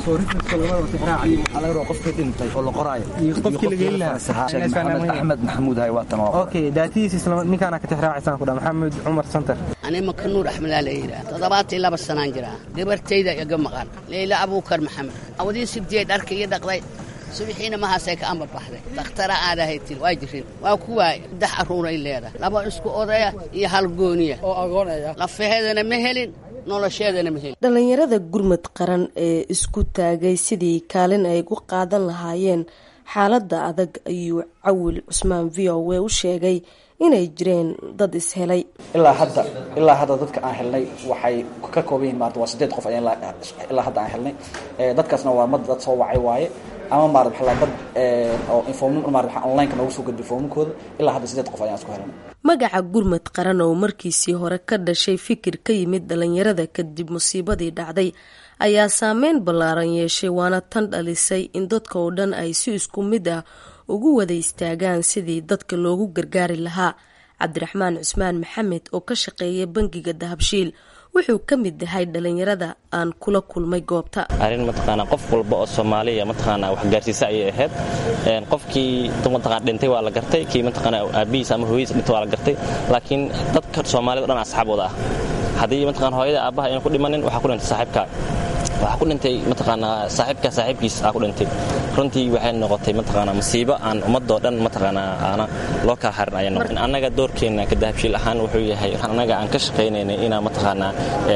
Speaker 11: axmed maxamuud maxamed cumar santar
Speaker 12: ani makanuur axmedaa la yidhaah toddobaatan laba sanaan jiraa gabartayda iga maqan leyla abuukar maxamed awadii sibtiyey dharka iyo dhaqday subixiina mahaasay ka amba baxday dakhtara aadahay tiri waa jirin waa kuwaay saddex arruuray leedahay laba isku odaya iyo hal gooniya lafahedana ma helin nolosheedana ma helin
Speaker 9: dhallinyarada gurmad qaran ee isku taagay sidii kaalin ay gu qaadan lahaayeen xaaladda adag ayuu cawil cusmaan v o w u sheegay inay jireen dad ishelay
Speaker 10: ilaa hadda ilaa hadda dadka aan helnay waxay ka kooban yihin maarata waa sideed qof ayaan ilaa hadda aan helnay dadkaasna waa mad dad soo wacay waaye ama maarata waxaa dad oo inform maarata waxaa online-ka noogu soo gudbay foomamkooda ilaa hadda sideed qof ayaan isku helnay
Speaker 9: magaca gurmad qaran oo markiisii hore ka dhashay fikir ka yimid dhalinyarada kadib musiibadii dhacday ayaa saameyn ballaaran yeeshay waana tan dhalisay in dadka oo dhan ay si isku mid ah ugu wada istaagaan sidii dadka loogu gargaari lahaa cabdiraxmaan cusmaan maxamed oo ka shaqeeya bangiga dahabshiil wuxuu ka mid yahay dhalinyarada aan kula kulmay goobta
Speaker 13: arrin mataqaanaa qof walba oo soomaaliya mataqaanaa wax gaarsiisa ayay ahayd qofkii mataqana dhintay waa la gartay kii mataqaanaa aabihiis ama hooyadiis dhintay waa la gartay laakiin dadka soomaalida o dhan asxaabooda ah haddii mataqana hooyada aabbaha aynan ku dhimanin waxaa ku dhintay saaxiibka waxaa ku dhintay mataqaanaa saaxiibka saaxiibkiis aa ku dhintay runtii waxay noqotay mataqaanaa masiibo aan ummadoo dhan mataqaanaa aana loo kala harin ayay noqotay annaga doorkeenna ka dahabshiil ahaan wuxuu yahay annaga aan ka shaqaynaynay inaa mataqaanaa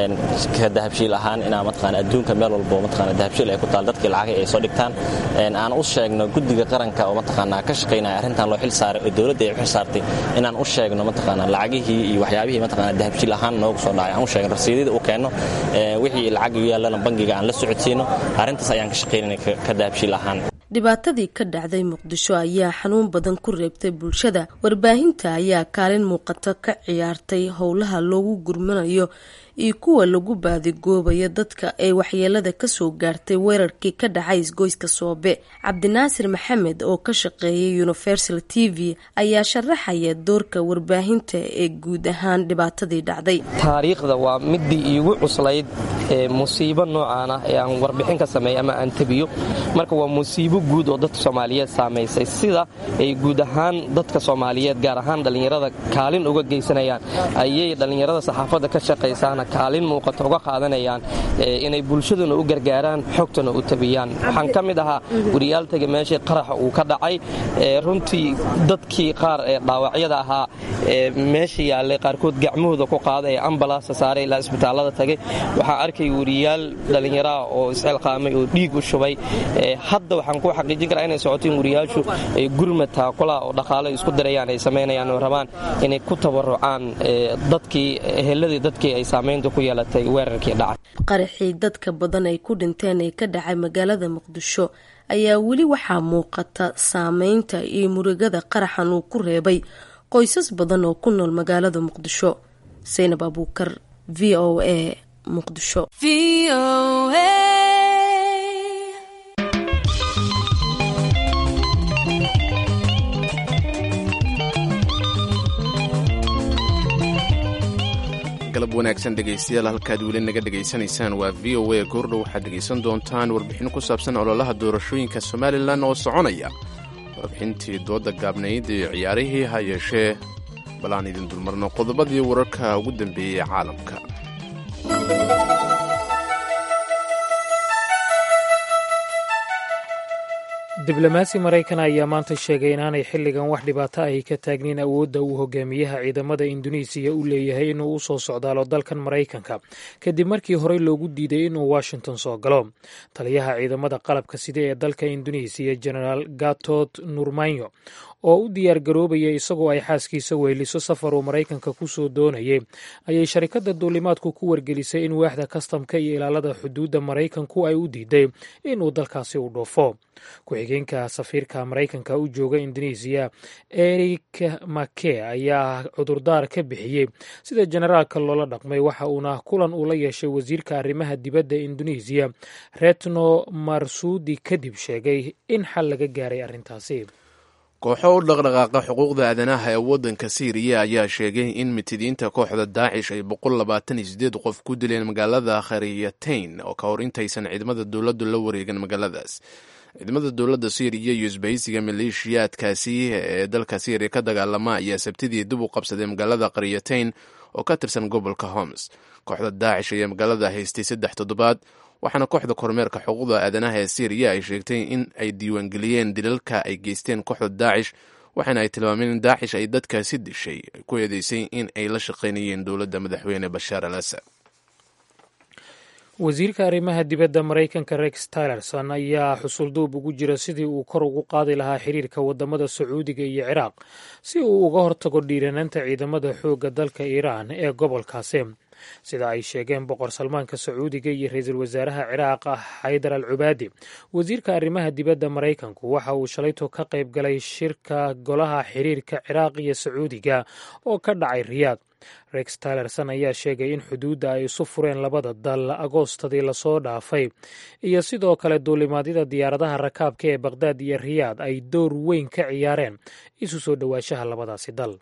Speaker 13: ka dahabshiil ahaan inaa mataqaanaa adduunka meel walbo mataqaanaa dahabshiil ay ku taal dadkii lacagay ay soo dhigtaan aan u sheegno guddiga qaranka oo mataqaanaa ka shaqaynaya arrintan loo xil saaray oo dowladda ay u xil saartay inaan u sheegno mataqaanaa lacagihii iyo waxyaabihii mataqaanaa dahabshiil ahaan noogu soo dhacay aan u sheegno rasiidada u keenno wixii lacag u yaallana bangiga aan la socodsiino arrintaas ayaan ka shaqaynayna ka dahabshiil ahaan
Speaker 9: dhibaatadii ka dhacday muqdisho ayaa xanuun badan ku reebtay bulshada warbaahinta ayaa kaalin muuqata ka ciyaartay howlaha loogu gurmanayo iyo kuwa lagu baadigoobayo dadka ee waxyeelada kasoo gaartay weerarkii ka dhacay isgoyska soobe cabdinaasir maxamed oo ka shaqeeyay universal t v ayaa sharaxaya doorka warbaahinta ee guud ahaan dhibaatadii dhacday
Speaker 14: taariikhda waa midii iigu cuslayd ee musiibo noocaan ah ee aan warbixin ka sameeya ama aan tabiyo marka waa musiibo guud oo dadka soomaaliyeed saamaysay sida ay guud ahaan dadka soomaaliyeed gaar ahaan dhallinyarada kaalin uga geysanayaan ayay dhallinyarada saxaafadda ka shaqaysaana kaalin muuqata uga qaadanayaan inay bulshaduna u gargaaraan xogtana u tabiyaan waxaan ka mid ahaa wariyaaltaga meeshii qaraxa uu ka dhacay runtii dadkii qaar ee dhaawacyada ahaa meesha yaallay qaarkood gacmahooda ku qaada ee ambalaasta saaray ilaa isbitaallada tagay waxaan arkay wariyaal dhallinyaraha oo isxilqaamay oo dhiig u shubay hadda waxaan ku xaqiijin karaa inay socoto in wariyaashu ay gurmad taakula oo dhaqaalo isku darayaan ay samaynayaan oo rabaan inay ku tabarucaan dadkii eheladii dadkii ay saamaynta ku yeelatay weerarkii dhacay
Speaker 9: qaraxii dadka badan ay ku dhinteen ee ka dhacay magaalada muqdisho ayaa weli waxaa muuqata saameynta iyo murugada qaraxan uu ku reebay qoysas badan oo ku nool magaalada muqdisho saynab abuukar v o a muqdisho
Speaker 1: galab wanaagsan dhegaystayaal halkaad weli naga dhegaysanaysaan waa v o a goordhow waxaad dhegaysan doontaan warbixin ku saabsan ololaha doorashooyinka somalilan oo soconaya warbixintii dooda gaabnayd iyo ciyaarihii ha yeeshee bal aan idin dulmarno qodobadii wararka ugu dambeeyey caalamka
Speaker 2: diblomaasi maraykan ayaa maanta sheegay inaanay xilligan wax dhibaato ahi ka taagnin awoodda uu hogaamiyaha ciidamada induneisiya u leeyahay inuu u soo socdaalo dalkan maraykanka kadib markii horey loogu diiday inuu washington soo galo taliyaha ciidamada qalabka sida ee dalka induneisiya genaraal gatot nurmanyo oo u diyaar garoobaya isagoo ay xaaskiisa weyliso safar uu maraykanka ku soo doonayay ayay sharikadda duulimaadku ku wargelisay in waaxda kastamka iyo ilaalada xuduudda maraykanku ay u diiday inuu dalkaasi u dhoofo ku-xigeenka safiirka maraykanka u jooga indonesiya eric make ayaa cudurdaar ka bixiyey sida generaalka loola dhaqmay waxa uuna kulan uu la yeeshay wasiirka arrimaha dibadda indonesiya retno marsudi kadib sheegay in xal laga gaaray arrintaasi
Speaker 1: kooxo u dhaqdhaqaaqa xuquuqda aadanaha ee waddanka siiriya ayaa sheegay in mitidiinta kooxda daacish ay boqol labaatan iyo sideed qof ku dileen magaalada khariyatayn oo ka hor intaysan ciidamada dowladdu la wareegin magaaladaas ciidamada dowladda siiriya iyo isbahaysiga maleeshiyaadkaasi ee dalka siiriya ka dagaalama ayaa sabtidii dib u qabsaday magaalada khariyatayn oo ka tirsan gobolka homs kooxda daacish ayaa magaalada haystay saddex toddobaad waxaana kooxda kormeerka xuquuqda aadanaha ee siiriya ay sheegtay in ay diiwaangeliyeen dilalka ay geysteen kooxda daacish waxaana ay tilmaameen in daacish ay dadkaasi dishay ku eedeysay in ay la shaqaynayeen dowladda madaxweyne bashaar al asad
Speaker 2: wasiirka arrimaha dibadda maraykanka rex tillerson ayaa xusulduub ugu jira sidii uu kor ugu qaadi lahaa xiriirka wadamada sacuudiga iyo ciraaq si uu uga hortago dhiiranaanta ciidamada xoogga dalka iiraan ee gobolkaasi sida ay sheegeen boqor salmaanka sacuudiga iyo ra-iisul wasaaraha ciraaq xaydar al cubaadi wasiirka arrimaha dibadda maraykanku waxa uu shalayto ka qayb galay shirka golaha xiriirka ciraaq iyo sacuudiga oo ka dhacay riyaad rex tilerson ayaa sheegay in xuduudda ay isu fureen labada dal agoostadii lasoo dhaafay iyo sidoo kale duulimaadyada diyaaradaha rakaabka ee baqhdaad iyo riyaad ay door weyn ka ciyaareen isu soo dhowaanshaha labadaasi dal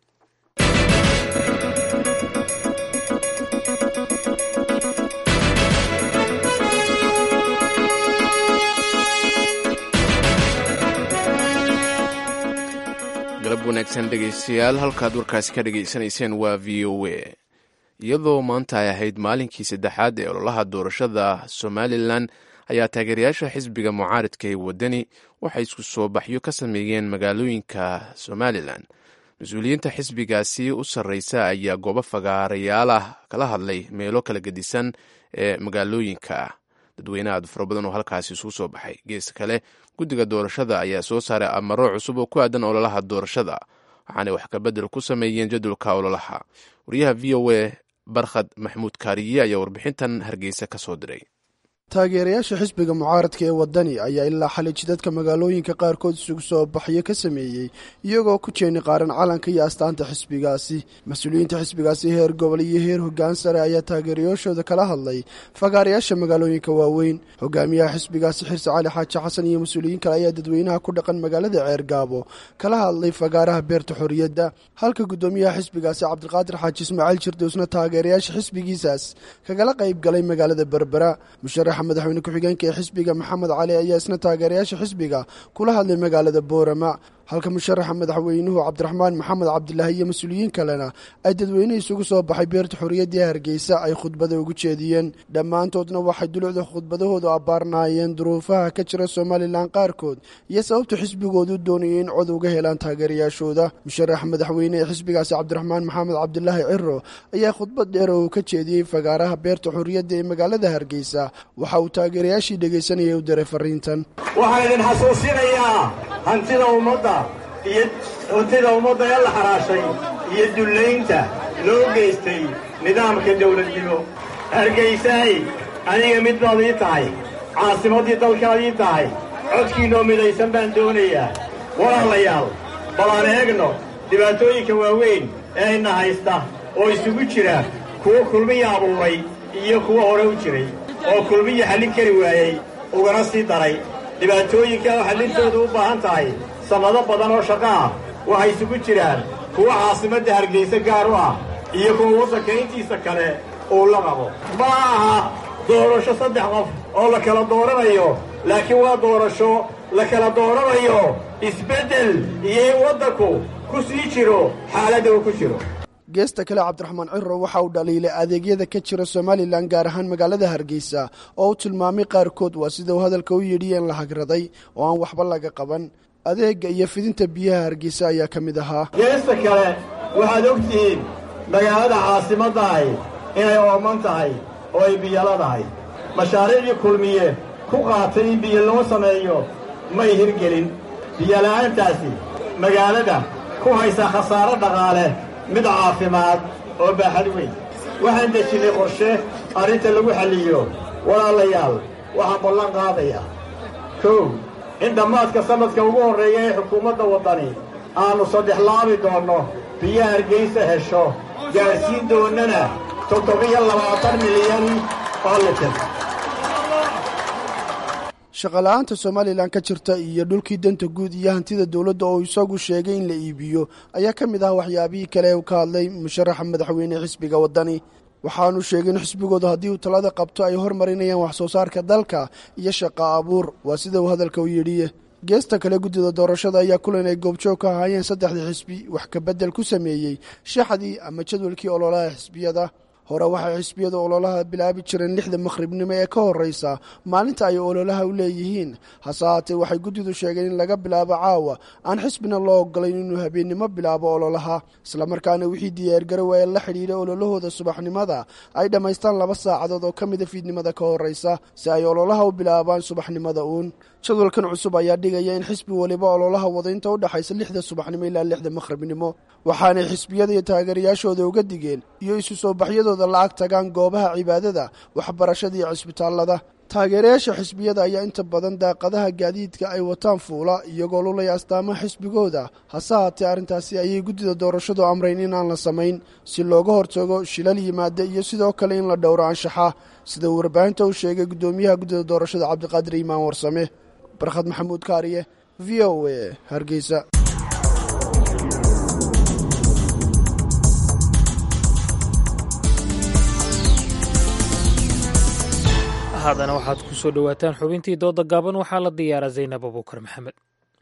Speaker 1: galab wanaagsan dhegaystayaal halkaad warkaasi ka dhegaysanayseen waa v o a iyadoo maanta ay ahayd maalinkii saddexaad ee ololaha doorashada somalilan ayaa taageerayaasha xisbiga mucaaridka ee waddani waxay isku soo baxyo ka sameeyeen magaalooyinka somalilan mas-uuliyiinta xisbigaasi u sarreysa ayaa goobo fagaarayaal ah kala hadlay meelo kala gedisan ee magaalooyinka dadweyne aad fara badan oo halkaasi isugu soo baxay gees kale guddiga doorashada ayaa soo saaray amaro cusub oo ku aadan ololaha doorashada waxaanay wax kabedel ku sameeyeen jadwalka ololaha wariyaha v o a barkhad maxmuud kaariye ayaa warbixintan hargeysa ka soo diray
Speaker 15: taageerayaasha xisbiga mucaaradka ee waddani ayaa ilaa xalay jidadka magaalooyinka qaarkood isugu soo baxyo ka sameeyey iyagoo ku jeeni qaaran calanka iyo astaanta xisbigaasi mas-uuliyiinta xisbigaasi heer gobol iyo heer hoggaan sare ayaa taageerayaashooda kala hadlay fagaarayaasha magaalooyinka waaweyn hogaamiyaha xisbigaasi xirse cali xaaji xasan iyo mas-uuliyiin kale ayaa dadweynaha ku dhaqan magaalada ceergaabo kala hadlay fagaaraha beerta xorriyadda halka guddoomiyaha xisbigaasi cabdiqaadir xaaji ismaaciil jirdousna taageerayaasha xisbigiisaas kagala qayb galay magaalada berbera madaxweyne ku-xigeenka ee xisbiga maxamed cali ayaa isna taageerayaasha xisbiga kula hadlay magaalada boorama halka musharaxa madaxweynuhu cabdiraxmaan maxamed cabdilaahi iyo mas-uuliyiin kalena ay dadweyne isugu soo baxay beerta xorriyaddii hargeysa ay khudbada ugu jeediyeen dhammaantoodna waxay dulucda khudbadahoodu abbaarnaayeen duruufaha ka jira somalilan qaarkood iyo sababta xisbigoodu doonayay in cod uga helaan taageerayaashooda musharaxa madaxweyne ee xisbigaasi cabdiraxmaan maxamed cabdilaahi ciro ayaa khudbad dheer oo uu ka jeediyey fagaaraha beerta xorriyadda ee magaalada hargeysa waxa uu taageerayaashii dhegaysanayay u diray fariintan
Speaker 4: waxaan idin xasuusinayaa hantida ummadda iyo hantida ummadda ee la xaraashay iyo dullaynta loo geystay nidaamka dawladnimo hargaysaay aniga mid baad ii tahay caasimaddii dalkaad ii tahay codkiinnoo midaysan baan doonayaa walaalayaal bal aan eegno dhibaatooyinka waaweyn ee ayna haysta oo isugu jira kuwo kulmiya abuuray iyo kuwo hore u jiray oo kulmiya xallin kari waayey ugana sii daray dhibaatooyinka oo xallintooda u baahan tahay sannado badan oo shaqo ah waxay isugu jiraan kuwa caasimadda hargayse gaar u ah iyo kuwa waddanka intiisa kale uu la qabo ma aha doorasho saddex qof oo la kala dooranayo laakiin waa doorasho la kala dooranayo isbeddel iyo in waddanku ku sii jiro xaaladda uu ku jiro
Speaker 15: geesta kale cabdiraxmaan ciro waxa uu dhaliilay adeegyada ka jira somalilan gaar ahaan magaalada hargeysa oo uu tilmaamay qaarkood waa sida uu hadalka u yidhi in la hagraday oo aan waxba laga qaban adeega iyo fidinta biyaha hargeysa ayaa ka mid ahaa
Speaker 4: geesta kale waxaad og tihiin magaalada caasimadda ahi inay ooman tahay oo ay biyoladahay mashaariicdii kulmiye ku qaatay in biyo loo sameeyo may hirgelin biyola'aantaasi magaalada ku haysa khasaaro dhaqaale mid caafimaad oo baaxad weyn waxaan dejinnay qorshe arrinta lagu xalliyo walaalayaal waxaan ballan qaadayaa kow in dhammaadka sannadka ugu horreeya ee xukuumadda waddani aannu saddex laabi doonno biyo hargaysa hesho gaadhsiin doonnana toddobiyo labaatan milyan oo litir
Speaker 15: shaqola'aanta somalilan ka jirta iyo dhulkii danta guud iyo hantida dowladda oo isagu sheegay in la iibiyo ayaa ka mid ah waxyaabihii kale u ka hadlay musharaxa madaxweyne xisbiga waddani waxaanu sheegay in xisbigoodu haddii uu talada qabto ay hormarinayaan wax soo saarka dalka iyo shaqa abuur waa sida uu hadalka u yidhi geesta kale guddida doorashada ayaa kulan ay goobjoog ka ahaayeen saddexdii xisbi wax kabedel ku sameeyey shaxdii ama jadwalkii ololaha xisbiyada hore waxay xisbiyada ololaha bilaabi jireen lixda makhribnimo ee ka horreysa maalinta ay ololaha u leeyihiin hase haatee waxay guddidu sheegeen in laga bilaabo caawa aan xisbina loo ogolayn inuu habeennimo bilaabo ololaha islamarkaana wixii diyaargarowa ee la xidhiidha ololahooda subaxnimada ay dhammaystaan laba saacadood oo ka mida fiidnimada ka horreysa si ay ololaha u bilaabaan subaxnimada uun jadwalkan cusub ayaa dhigaya in xisbi waliba ololaha wada inta u dhexaysa lixda subaxnimo ilaa lixda makhribnimo waxaanay xisbiyada iyo taageerayaashooda uga digeen iyo isu soo baxyadooda lacag tagaan goobaha cibaadada waxbarashada iyo cisbitaallada taageerayaasha xisbiyada ayaa inta badan daaqadaha gaadiidka ay wataan fuula iyagoo lulaya astaamaha xisbigooda hase haatee arrintaasi ayay guddida doorashadu amrayn inaan la samayn si looga hortago shilal yimaada iyo sidoo kale in la dhowro anshaxa sida uu warbaahinta u sheegay guddoomiyaha guddida doorashada cabdiqaadir iimaan warsame barkhad maxamuud kaariye v o a hargeysa
Speaker 2: haddana waxaad ku soo dhowaataan xubintii dooda gaaban waxaa la diyaaraa zaynab abuukar maxamed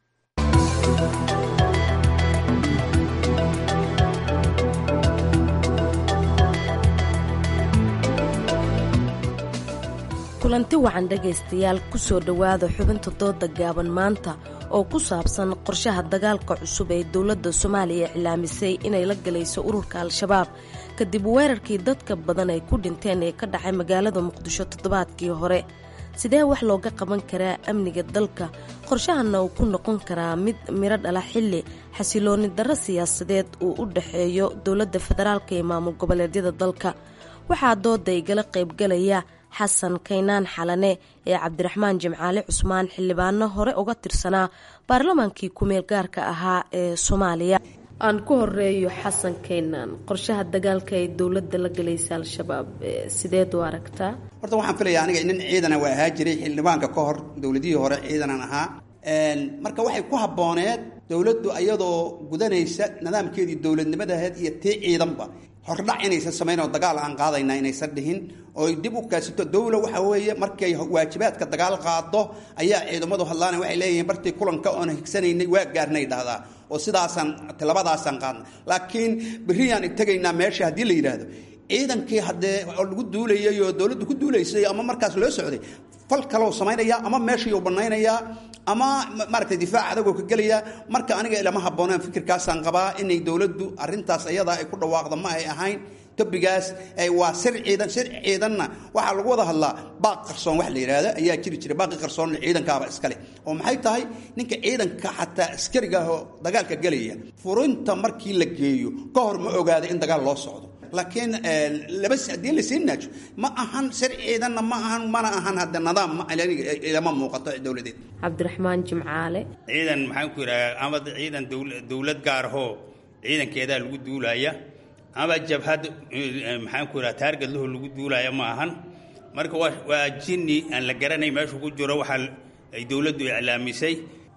Speaker 9: kulanti wacan dhegaystayaal ku soo dhowaada xubinta dooda gaaban maanta oo ku saabsan qorshaha dagaalka cusub ee dowladda soomaaliya iclaamisay inay la galayso ururka al-shabaab kadib weerarkii dadka badan ay ku dhinteen ee ka dhacay magaalada muqdisho toddobaadkii hore sidee wax looga qaban karaa amniga dalka qorshahanna uu ku noqon karaa mid miro dhala xilli xasilooni darro siyaasadeed uu u dhexeeyo dowladda federaalka iyo maamul goboleedyada dalka waxaa dooda igala qaybgalaya xasan kaynaan xalane ee cabdiraxmaan jimcaale cusmaan xildhibaano hore uga tirsanaa baarlamaankii kumeel gaarka ahaa ee soomaaliya aan ku horeeyo xasan kaynaan qorshaha dagaalka ee dowladda la galaysa al-shabaab sideed u aragtaa
Speaker 16: horta waxaan filayaa aniga nin ciidana waa ahaa jiray xildhibaanka ka hor dowladihii hore ciidanan ahaa marka waxay ku habbooneed dowladdu iyadoo gudanaysa nidaamkeedii dowladnimadaheed iyo tii ciidanba hordhac inaysan samayn oo dagaal aan qaadayna inaysan dhihin ooy dib u kaasito dowla waxa weeye markay waajibaadka dagaal qaado ayaa ciidamadu hadlaana waxay leeyihiin bartii kulanka oon higsanaynay waa gaarnay dhahdaa oo sidaasaan tilabadaasaan qaadna laakiin berriyaan tegaynaa meesha haddii la yidhaahdo ciidankii haddee oo lagu duulayay oo dowladdu ku duulaysay ama markaas loo socday fal kaloo samaynaya ama meeshii banaynayaa ama maaragtay difaac adagoo ka gelaya marka aniga ilama habbooneen fikirkaasaan qabaa inay dowladdu arrintaas ayadaa ay ku dhawaaqda ma ay ahayn tobigaas waa sir ciidan sir ciidanna waxaa lagu wada hadlaa baaq qarsoon wax la yidhaahdo ayaa jiri jira baaqi qarsoon ciidankaaba iskale oo maxay tahay ninka ciidanka xataa askariga ah oo dagaalka gelaya furinta markii la geeyo ka hor ma ogaada in dagaal loo socdo laakiin laba haddii lasii naajo ma ahan sir ciidanna ma ahan mana ahan hadda nidaam ilama muuqato dowladeed
Speaker 9: cabdiraxmaan jimcaale
Speaker 17: ciidan maxaan ku yidhaha ama ciidan dowlad gaarahoo ciidankeedaa lagu duulaya ama jabhad maxaan ku yidhaha taargad laho lagu duulaya ma ahan marka waa jinni aan la garanay meeshuu ku jiro waxaa ay dowladdu iclaamisay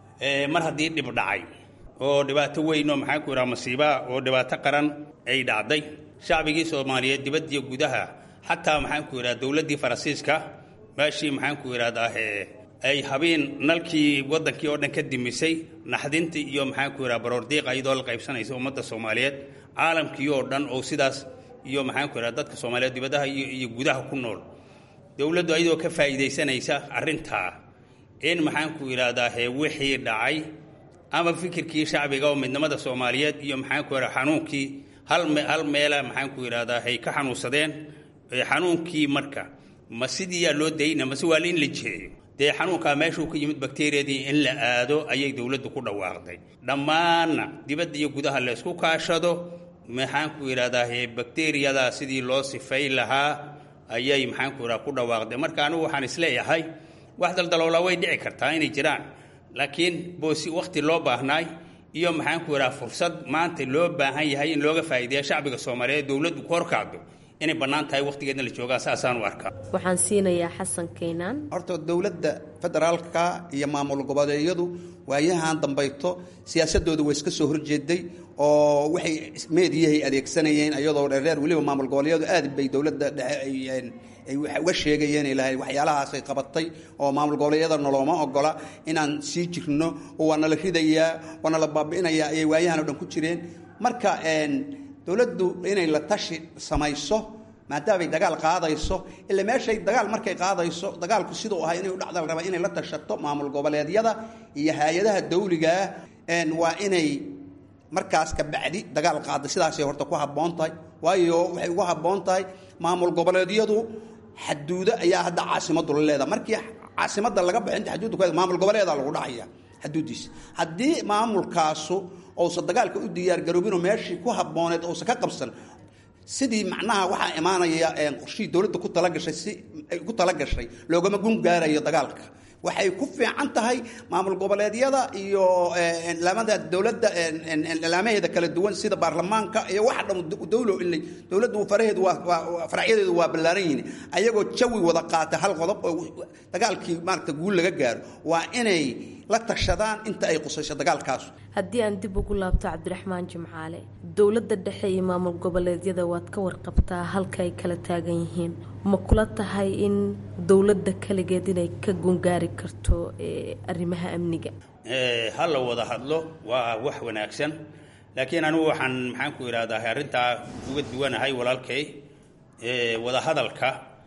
Speaker 17: mar haddii dhib dhacay oo dhibaato weyn oo maxaan ku yidhaha masiibaa oo dhibaato qaran ay dhacday shacbigii soomaaliyeed dibaddiyo gudaha xataa maxaan ku yidhaha dowladdii faransiiska meeshii maxaan ku yidhahdaa ay habeen nalkii waddankii oo dhan ka dimisay naxdintii iyo maxaan ku yidhaha baroordiiqa iyadoo la qaybsanaysa ummadda soomaaliyeed caalamkii oo dhan oo sidaas iyo maxaan ku yidhaha dadka soomaaliyeed dibadaha iyo iyo gudaha ku nool dowladdu iyadoo ka faa'iidaysanaysa arrintaa in maxaan ku yidhaahdaa hee wixii dhacay ama fikirkii shacbiga oo midnimada soomaaliyeed iyo maxaan ku yidhaha xanuunkii hal hal meela maxaan ku yidhahdaa hay ka xanuunsadeen xanuunkii marka ma sidiiyaa loo dayna mase waa in la jeeyo dee xanuunkaa meeshuu ka yimid bakteriyadii in la aado ayay dowladdu ku dhawaaqday dhammaanna dibadda iyo gudaha laysku kaashado maxaan ku yidhahdaa he bakteriyadaa sidii loo sifay lahaa ayay maxaan ku yidhaha ku dhawaaqday marka anigu waxaan isleeyahay wax daldaloolaa way dhici kartaa inay jiraan laakiin boosi wakhti loo baahnaay iyo maxaan ku yidhaha fursad maanta loo baahan yahay in looga faa'iideeya shacbiga soomaaliyeed dowladdu ku horkaado inay bannaan tahay wakhtigeedna la joogaa saasaan u arkaa
Speaker 9: waxaan siinayaa xasan kaynaan
Speaker 16: horta dowladda federaalka iyo maamul goboleedyadu waayahan dambayto siyaasadooda way iska soo horjeeday oo waxay meediyahay adeegsanayeen iyadoo dheerdheer weliba maamul goboleedyadu aad bay dowladda dhexe ay uga sheegayeen ilahay waxyaalahaasay qabatay oo maamul goboleedyada nolooma ogola inaan sii jirno oo waa nala ridayaa waa nala baabi'inayaa ayay waayahan o dhan ku jireen marka dowladdu inay la tashi samayso maadaamay dagaal qaadayso ila meeshay dagaal markay qaadayso dagaalku siduu ahay inay u dhacda la rabaa inay la tashato maamul goboleedyada iyo hay-adaha dawligaa waa inay markaas ka bacdi dagaal qaada sidaasay horta ku habboon tahay waayo waxay ugu habboon tahay maamul goboleedyadu xaduudo ayaa hadda caasimadu la leedaha markii caasimada laga baxo inta xaduudda ku maamul goboleeda lagu dhacaya xaduuddiisa haddii maamulkaasu uusan dagaalka u diyaargaroobinoo meeshii ku habbooneed uusan ka qabsan sidii macnaha waxaa imaanaya qorshihii dowladda ku talagashay si ay ku talagashay loogama gun gaarayo dagaalka waxay ku fiican tahay maamul goboleedyada iyo lamada dowladda laamaheeda kala duwan sida baarlamaanka iyo waxa dhan dowlo ilay dowladdu faraheedu waa faracyadeedu waa ballaaran yihiin ayagoo jawi wada qaata hal qodob oo dagaalkii maaragta guul laga gaaro waa inay la tashadaan inta ay qusayso dagaalkaas
Speaker 9: haddii aan dib ugu laabto cabdiraxmaan jimcaale dowladda dhexe iyo maamul goboleedyada waad ka warqabtaa halka ay kala taagan yihiin ma kula tahay in dowladda kaligeed inay ka gungaari karto arrimaha amniga
Speaker 17: ha la wada hadlo waa wax wanaagsan laakiin anigu waxaan maxaan ku idhahdaa arrintaa uga duwanahay walaalkay wada hadalka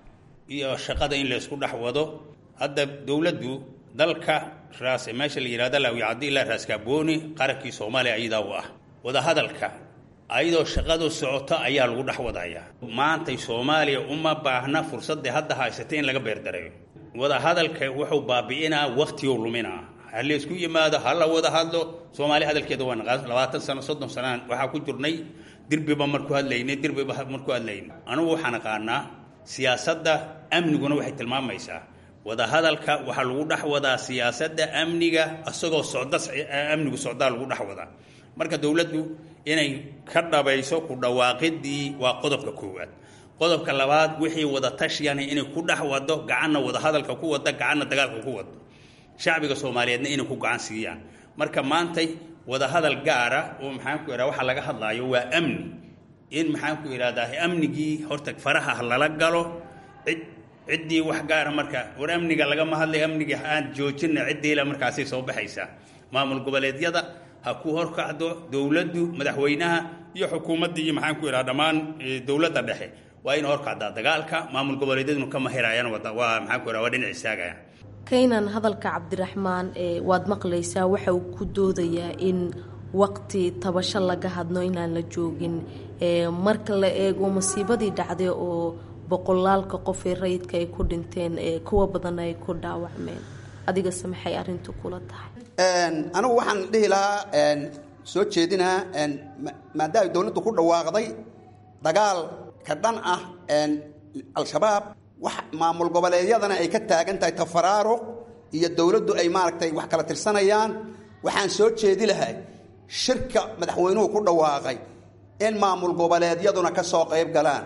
Speaker 17: iyo shaqada in laysku dhex wado hadda dowladdu dalka raas meesha la yidhahda laawicadi ilaa raaskaabooni qarankii soomaaliya ayadaa u ah wadahadalka ayadoo shaqadu socoto ayaa lagu dhex wadayaa maantay soomaaliya uma baahna fursadda hadda haysatay in laga beerdareeyo wadahadalka wuxuu baabi'inaa wakhtiguu luminaa ha laysku yimaado ha la wada hadlo soomaaliya hadalkeeda waa naqaan labaatan sano soddon sanaan waxaa ku jirnay dirbiba marku hadlaynay dirbiba marku hadlaynay anugu waxaan aqaanaa siyaasadda amniguna waxay tilmaamaysaa wadahadalka waxaa lagu dhex wadaa siyaasadda amniga isagoo socda amnigu socdaa lagu dhex wadaa marka dowladdu inay ka dhabayso ku dhawaaqidii waa qodobka koowaad qodobka labaad wixii wada tashiyana inay ku dhex wado gacanna wadahadalka ku wada gacanna dagaalka ku wado shacbiga soomaaliyeedna inay ku gacan siiyaan marka maantay wadahadal gaara oo maxaan ku idhaha waxaa laga hadlaayo waa amni in maxaan ku idhahdaa amnigii horta faraha lala galo cid ciddii wax gaara marka war amniga lagama hadlay amniga aan joojina ciddiila markaasay soo baxaysaa maamul goboleedyada ha ku horkacdo dowladdu madaxweynaha iyo xukuumadda iyo maxaan ku idhaha dhammaan dowladda dhexe waa in horkacdaa dagaalka maamul goboleedyaduna ka mahirayaan waa maxaan ku idhaha waa dhinac istaagaya
Speaker 9: kaynan hadalka cabdiraxmaan waad maqlaysaa waxa uu ku doodayaa in waqti tabasho laga hadno inaan la joogin marka la eego masiibadii dhacday oo boqolaalka qof ee rayidka ay ku dhinteen kuwa badan ay ku dhaawacmeen adigase maxay arintu kula tahay
Speaker 16: anigu waxaan dhihi lahaa soo jeedinaa maadaama dowladdu ku dhawaaqday dagaal ka dhan ah al-shabaab wax maamul goboleedyadana ay ka taagan tahay tafaraaruq iyo dowladdu ay maaragtay wax kala tirsanayaan waxaan soo jeedi lahay shirka madaxweynuhu ku dhawaaqay in maamul goboleedyaduna ka soo qayb galaan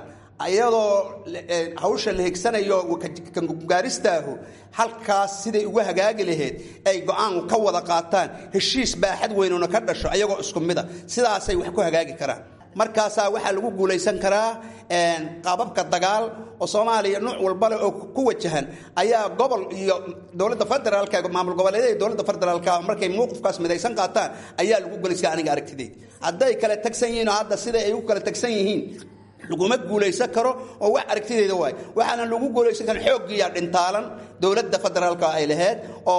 Speaker 16: iyadoo hawsha la higsanayo kangaaristaahu halkaas siday ugu hagaagi lahayd ay go-aan ka wada qaataan heshiis baaxad weynuna ka dhasho ayagoo isku mida sidaasay wax ku hagaagi karaan markaasaa waxaa lagu guulaysan karaa qaababka dagaal oo soomaaliya nuuc walbale oo ku wajahan ayaa gobol iyo dowladda federaalka maamul goboleedyada iyo dowladda federaalka markay mowqifkaas midaysan qaataan ayaa lagu guulayska aniga aragtideyd hadday kala tagsan yihiin oo hadda sida ay u kala tagsan yihiin laguma guulaysan karo oo wax aragtideeda waay waxaana lagu guulaysan karin xooggiiya dhintaalan dowladda federaalka ay lahayd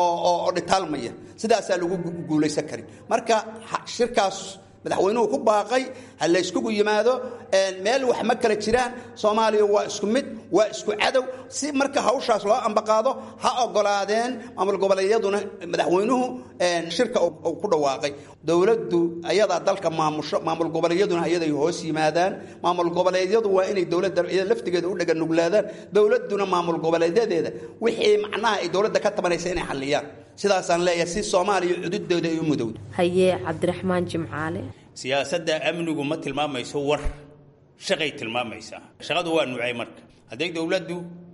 Speaker 16: oo dhintaalmaya sidaasaa lagu guulaysan karin marka shirkaas madaxweynuhu ku baaqay ha la yskugu yimaado meel wax ma kala jiraan soomaaliya waa isku mid waa isku cadow si marka hawshaas loo ambaqaado ha ogolaadeen maamul goboleedyaduna madaxweynuhu shirka uu ku dhawaaqay dowladdu ayadaa dalka maamusho maamul goboleedyaduna ayaday hoos yimaadaan maamul goboleedyadu waa inay dowladda laftigeeda u dhaganuglaadaan dowladduna maamul goboleedyadeeda wixii macnaha ay dowladda ka tabanaysa inay xalliyaan sidaasaan leeyahay si soomaaliya cududooda ay u mudowdo
Speaker 9: haye cabdiraxmaan jimcaale
Speaker 17: siyaasadda amnigu ma tilmaamayso war shaqay tilmaamaysaa shaqadu waa nuucay marka hadday dowladdu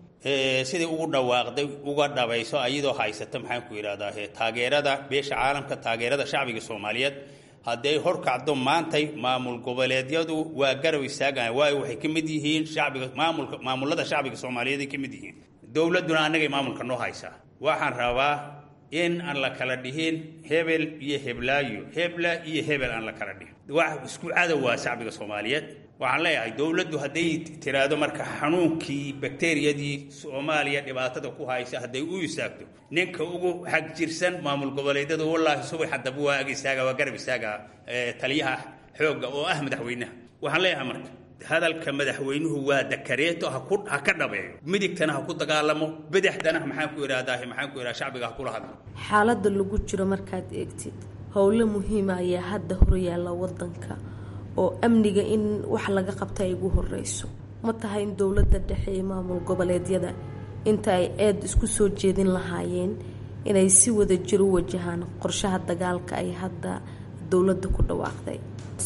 Speaker 17: sidai ugu dhawaaqday uga dhabayso ayadoo haysata maxaan ku idhahdaa taageerada beesha caalamka taageerada shacbiga soomaaliyeed hadday horkacdo maantay maamul goboleedyadu waa garab istaagaya waayo waxay ka mid yihiin shacbiga maamulka maamulada shacbiga soomaaliyeed ay ka mid yihiin dowladduna annagay maamulka noo haysaa waxaan rabaa in aan la kala dhihin hebel iyo heblaayo hebla iyo hebel aan la kala dhihin wax isku cadow waa shacbiga soomaaliyeed waxaan leeyahay dowladdu hadday tiraahdo marka xanuunkii bakteriyadii soomaaliya dhibaatada ku haysa hadday u istaagto ninka ugu xag jirsan maamul goboleedyada wallaahi subax haddaba waa ag istaaga waa garab istaaga taliyaha xoogga oo ah madaxweynaha waxaan leeyahay marka hadalka madaxweynuhu waa dakareeto ha ku ha ka dhabeeyo midigtana ha ku dagaalamo bidixdana maxaan ku idhahdaa maxaan ku idhaha shacbiga ha kula hadlo
Speaker 9: xaaladda lagu jiro markaad eegtid howlo muhiima ayaa hadda horyaalla wadanka oo amniga in wax laga qabta ay ugu horeyso ma tahay in dowladda dhexe iyo maamul goboleedyada inta ay eed isku soo jeedin lahaayeen inay si wada jir u wajahaan qorshaha dagaalka ay hadda dowladda ku dhawaaqday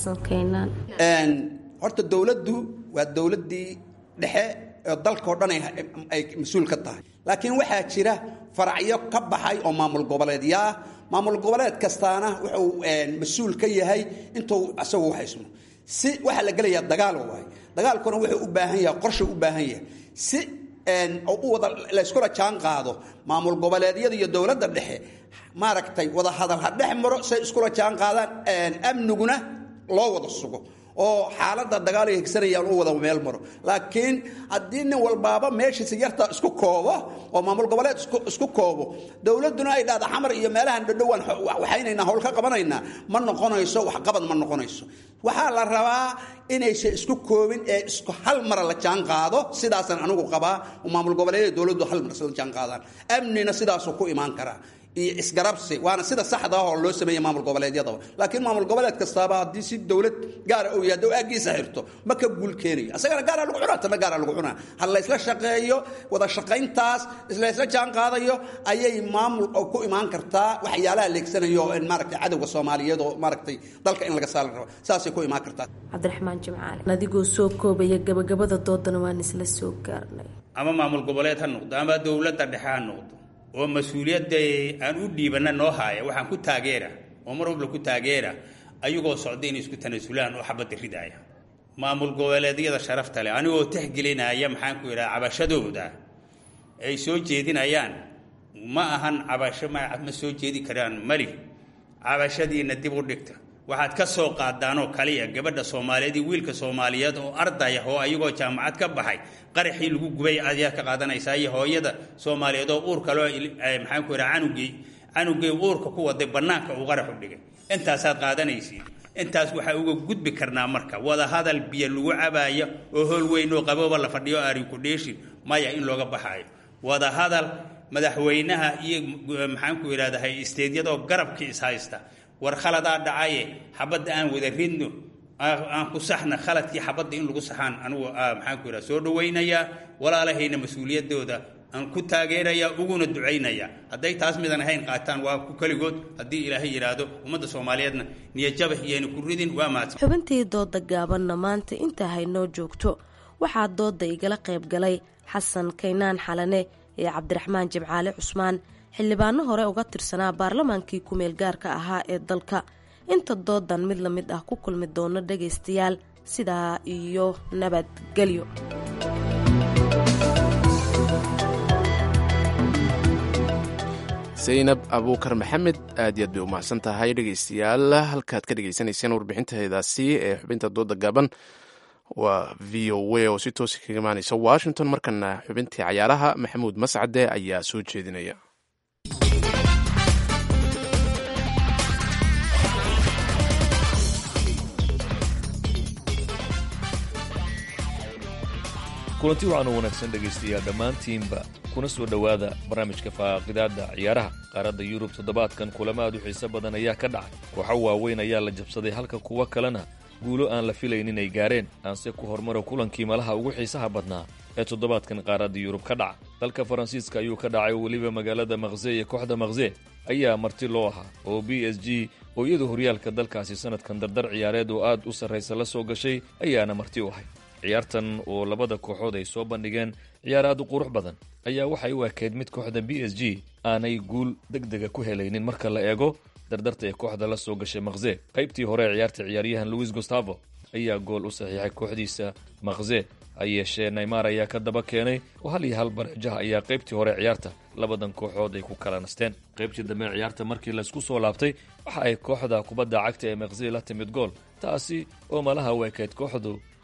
Speaker 16: horta dowladdu waa dowladdii dhexe oo dalkao dhan ay mas-uul ka tahay laakiin waxaa jira faracyo ka baxay oo maamul goboleedyaa maamul goboleed kastaana wuxuu mas-uul ka yahay intuu isagu haysmo si waxaa la gelayaa dagaal waay dagaalkuna wuxuu u baahan yahay qorsha u baahan yahay si u wada layskula jaan qaado maamul goboleedyada iyo dowladda dhexe maaragtay wada hadal ha dhex maro say iskula jaan qaadaan amniguna loo wada sugo oo xaaladda dagaal ay hegsanayaan u wada meel maro laakiin haddii nin walbaaba meeshiisa yarta isku koobo oo maamul goboleed isku koobo dowladduna ay dhahda xamar iyo meelahan dhadhowaan waxaynaynaa howl ka qabanaynaa ma noqonayso waxqabad ma noqonayso waxaa la rabaa inaysan isku koobin ee isku hal mara la jaan qaado sidaasaan anigu qabaa maamul goboleedyada dowladdu hal mar la jaan qaadaan amnina sidaasuu ku imaan karaa iyo isgarabsi waana sida saxda ah oo loo sameeyey maamul goboleedyadaba laakiin maamul goboleed kastaaba haddii si dowlad gaara uu yahay doo aagiisa xirto ma ka guul keenayo asagana gaara lagu cunaa tana gaara lagu cunaa ha laysla shaqeeyo wada shaqayntaas islaysla jaan qaadayo ayay maamul ku imaan kartaa waxyaalaha leegsanayo maaragtay cadowga soomaaliyeed oo maaragtay dalka in laga saali rabo saasay ku imaan kartaa
Speaker 9: cabdiraxmaan jimcaali adigoo soo koobaya gabagabada doodana waan isla soo gaarnay
Speaker 17: ama maamul goboleed ha noqdo ama dowladda dhexe ha noqdo oo mas-uuliyadda aan u dhiibanna noo haaya waxaan ku taageera oo mar walba ku taageera ayagoo socda inay isku tanaasulaan oo xabadda ridaaya maamul goboleedyada sharafta leh anigoo tixgelinaya maxaan ku idhaha cabashadooda ay soo jeedinayaan ma ahan cabasho ma ma soo jeedi karaan mali cabashadiina dib u dhigta waxaad ka soo qaadaanoo kaliya gabadha soomaaliyeed iyo wiilka soomaaliyeed oo ardaya oo ayagoo jaamacad ka baxay qaraxii lagu gubay ayaad ka qaadanaysaa iyo hooyada soomaaliyeed oo uur kaloo maxaan ku idhaha canugii canugii uurka ku waday bannaanka uu qaraxu dhigay intaasaad qaadanaysiin intaas waxaa uga gudbi karnaa marka wada hadal biyo lagu cabaayo oo hool weyn oo qabooba la fadhiyo arinku dheeshin maya in looga baxaayo wada hadal madaxweynaha iyo maxaan ku idhahdahay isteedyadoo garabkii ishaysta war khaladaa dhacaye xabadda aan wada ridno aan ku saxna khaladkii xabadda in lagu saxaan anugu maxaan ku idhaha soo dhawaynayaa walaalahayna mas-uuliyadooda aan ku taageerayaa uguna ducaynaya hadday taas midan ahayn qaataan waa ku keligood haddii ilaahay yidhaahdo ummadda soomaaliyeedna niyajaba iyayna ku ridin waa mahadsan
Speaker 9: xubintii dooda gaabanna maanta intaa haynoo joogto waxaa dooda igala qayb galay xasan kaynaan xalane iyo cabdiraxmaan jimcaale cusmaan xildhibaano hore uga tirsanaa baarlamaankii ku-meel gaarka ahaa ee dalka inta doodan mid la mid ah ku kulmi doono dhagaystayaal sidaa iyo nabadgelyo
Speaker 1: saynab abuukar maxamed aad iyo aad bay u mahadsan tahay dhegeystayaal halkaad ka dhegeysanayseen warbixinteedaasi ee xubinta dooda gaaban waa v o a oo si toosa kaga imaaneysa washington markana xubintii cayaaraha maxamuud mascade ayaa soo jeedinaya
Speaker 18: kulanti waxaan u wanaagsan dhegaystayaal dhammaantiinba kuna soo dhowaada barnaamijka faaqidaadda ciyaaraha qaaradda yurub toddobaadkan kulamo aad u xiiso badan ayaa ka dhacay kooxo waaweyn ayaa la jabsaday halka kuwo kalena guulo aan la filayn inay gaareen aanse ku hormaro kulankii malaha ugu xiisaha badnaa ee toddobaadkan qaaradda yurub ka dhaca dalka faransiiska ayuu ka dhacay weliba magaalada makse iyo kooxda makse ayaa marti loo ahaa oo b s g oo iyadu horyaalka dalkaasi sanadkan dardar ciyaareed oo aad u sarraysa la soo gashay ayaana marti u ahay ciyaartan oo labada kooxood ay soo bandhigeen ciyaar aad u qurux badan ayaa waxay u ekeyd mid kooxda b s g aanay guul deg dega ku helaynin marka la eego dardarta ee kooxda la soo gashay makse qaybtii hore ee ciyaarta ciyaaryahan louis gustavo ayaa gool u saxiixay kooxdiisa makse ha yeeshee naymar ayaa ka daba keenay oo hal iyo hal bareejaha ayaa qaybtii hore ciyaarta labadan kooxood ay ku kala nasteen qaybtii dambe ciyaarta markii laysku soo laabtay waxa ay kooxda kubadda cagta ee makse la timid gool taasi oo malaha u ekeyd kooxdu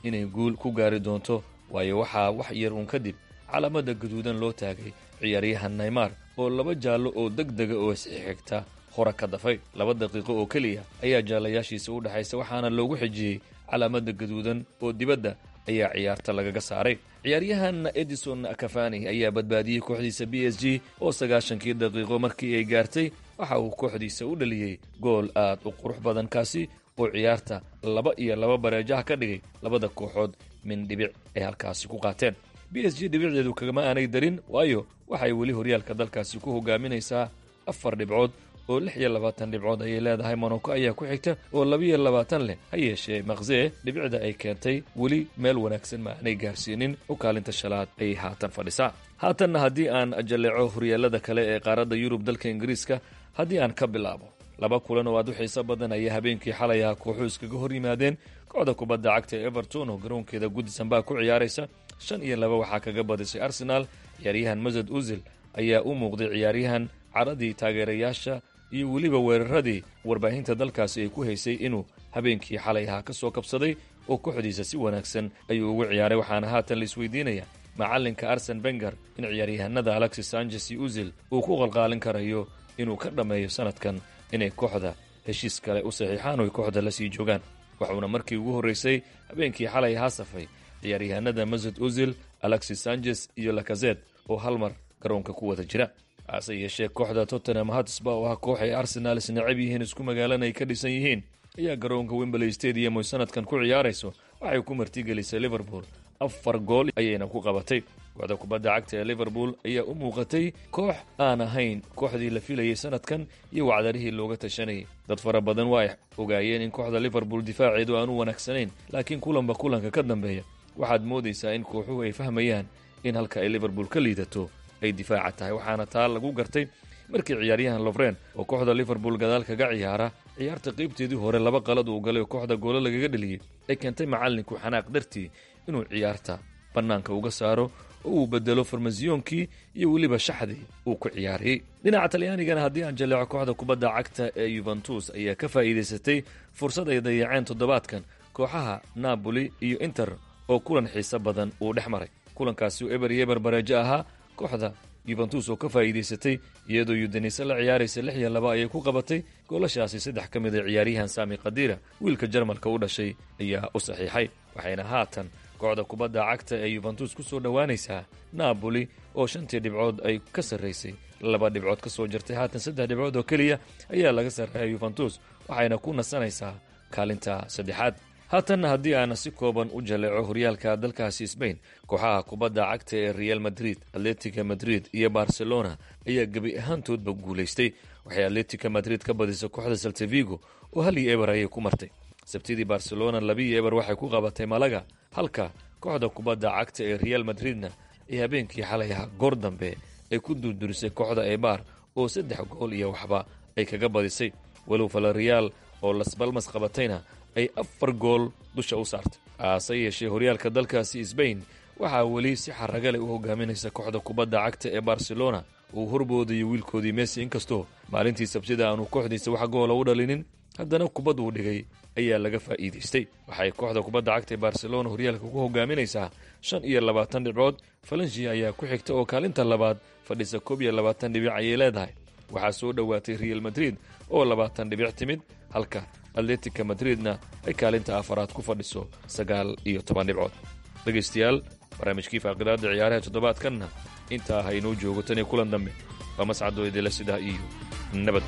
Speaker 18: inay guul ku gaari doonto waayo waxaa wax yar uun kadib calaamada gaduudan loo taagay ciyaaryahan naymar oo laba jaallo oo deg dega oo isxigta hore ka dafay laba daqiiqo oo keliya ayaa jaallayaashiisa u dhexaysa waxaana loogu xijiyey calaamada gaduudan oo dibadda ayaa ciyaarta lagaga saaray ciyaaryahan edison kafani ayaa badbaadiyey kooxdiisa b s g oo sagaashankii daqiiqo markii ay gaartay waxa uu kooxdiisa u dhaliyey gool aad u qurux badan kaasi oo ciyaarta laba iyo laba bareejaha ka dhigay labada kooxood min dhibic ay halkaasi ku qaateen b s g dhibicdeedu kagama aanay darin waayo waxay weli horyaalka dalkaasi ku hogaaminaysaa afar dhibcood oo lix iyo labaatan dhibcood ayay leedahay monoko ayaa ku xigta oo labiyo labaatan leh ha yeeshee makzee dhibicda ay keentay weli meel wanaagsan ma aanay gaarsiinin u kaalinta shalaad ayay haatan fadhisaa haatanna haddii aan jalleeco horyaalada kale ee qaaradda yurub dalka ingiriiska haddii aan ka bilaabo laba kulan oo aad u xiiso badan ayaa habeenkii xalay aha kooxu iskaga hor yimaadeen kooxda kubadda cagta ee everton oo garoonkeeda gudisan baa ku ciyaaraysa shan iyo laba waxaa kaga badisay arsenaal ciyaaryahan masad uzil ayaa u muuqday ciyaaryahan caradii taageerayaasha iyo weliba weeraradii warbaahinta dalkaasi ay ku haysay inuu habeenkii xalay ahaa ka soo kabsaday oo kooxdiisa si wanaagsan ayuu ugu ciyaaray waxaana haatan la isweydiinaya macalinka arsen benger in ciyaaryahanada alexis sanchez iyo uzil uu ku qalqaalin karayo inuu ka dhammeeyo sanadkan inay kooxda heshiis kale u saxiixaan oo ay kooxda la sii joogaan waxuuna markii ugu horraysay habeenkii xalay ahaa safay ciyaaryahanada masud uzil alexis sanchez iyo lakazed oo hal mar garoonka ku wada jira hase yeeshee kooxda tottenham hatsba oo ah koox ay arsenaal isnacab yihiin isku magaalana ay ka dhisan yihiin ayaa garoonka wembley stadium oy sanadkan ku ciyaarayso waxay ku martigelisay liverpool afar gool ayayna ku qabatay kooxda kubadda cagta ee liverpool ayaa u muuqatay koox aan ahayn kooxdii la filayay sanadkan iyo wacdarihii looga tashanayay dad fara badan waa ay ogaayeen in kooxda liverpool difaaceedu aan u wanaagsanayn laakiin kulanba kulanka ka dambeeya waxaad moodaysaa in kooxuhu ay fahmayaan in halka ay liverpool ka liidato ay difaaca tahay waxaana taa lagu gartay markii ciyaaryahan lofren oo kooxda liverpool gadaal kaga ciyaara ciyaarta qaybteedii hore laba qalad uu galay oo kooxda goolo lagaga dheliyey ay keentay macallinku xanaaq dartii inuu ciyaarta bannaanka uga saaro oo uu bedelo farmasiyoonkii iyo weliba shaxdii uu ku ciyaariyey dhinaca talyaanigana haddii aan jaleeco kooxda kubadda cagta ee yuventus ayaa ka faa'iidaysatay fursad ay dayaceen toddobaadkan kooxaha napoli iyo inter oo kulan xiise badan uu dhex maray kulankaasi oo eber iyo eber bareejo ahaa kooxda yuventus oo ka faa'iidaysatay iyadoo yudanise la ciyaaraysa lix iyo laba ayay ku qabatay goolashaasi saddex ka mid a ciyaaryahan saami khadiira wiilka jarmalka u dhashay ayaa u saxiixay waxayna haatan kooxda kubadda cagta ee yuventus ku soo dhowaanaysaa napoli oo shantii dhibcood ay ka sarraysay laba dhibcood ka soo jirtay haatan saddex dhibcood oo keliya ayaa laga sarreeya yuventus waxayna ku nasanaysaa kaalinta saddexaad haatanna haddii aana si kooban u jaleeco horyaalka dalkaasi sbain kooxaha kubadda cagta ee real madrid atletica madrid iyo barcelona ayaa gebi ahaantoodba guulaystay waxay atletica madrid ka badisay kooxda saltavigo oo hal iyo eber ayay ku martay sabtidii barcelona labiiyo eber waxay ku qabatay malaga halka kooxda kubadda cagta ee real madridna ay habeenkii xalay ahaa goor dambe ay ku durdurisay kooxda ebar oo saddex gool iyo waxba ay kaga badisay walow falareal oo lasbalmas qabatayna ay afar gool dusha u saartay haase yeeshee horyaalka dalkaasi sbain waxaa weli si xaraga leh u hogaaminaysa kooxda kubadda cagta ee barcelona uu horboodayo wiilkoodii messi inkastoo maalintii sabtida aanu kooxdiisa wax goola u dhalinin haddana kubad uu dhigay ayaa laga faa'iidaystay waxay kooxda kubadda cagta ee barcelona horyaalka ku hogaaminaysaa shan iyo labaatan dhibcood falanshia ayaa ku xigta oo kaalinta labaad fadhisa koob iyo labaatan dhibic ayay leedahay waxaa soo dhowaatay real madrid oo labaatan dhibic timid halka atletica madridna ay kaalinta afaraad ku fadhiso sagaal iyo toban dhibcood dhegaystayaal barnaamijkii faaqidaada ciyaaraha toddobaadkanna intaa ha inoo joogo tan iyo kulan dambe waa mascadoo idila sidaa iyo nabad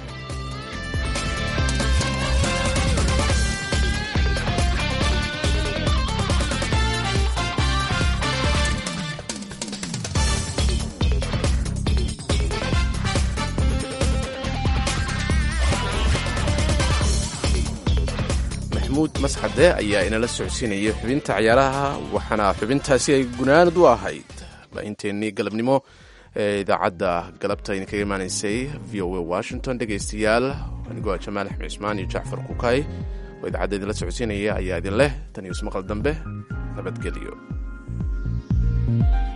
Speaker 1: maxmuud masxade ayaa inala socodsiinayay xubinta ciyaaraha waxaana xubintaasi ay gunaanad u ahayd baahinteennii galabnimo ee idaacadda galabta idinkaga imaanaysay v o a washington dhegaystayaal anigoo ah jamaal axmed cismaan iyo jacfar kukay oo idaacadda idinla socodsiinaya ayaa idin leh tan iyo ismaqal dambe nabadgelyo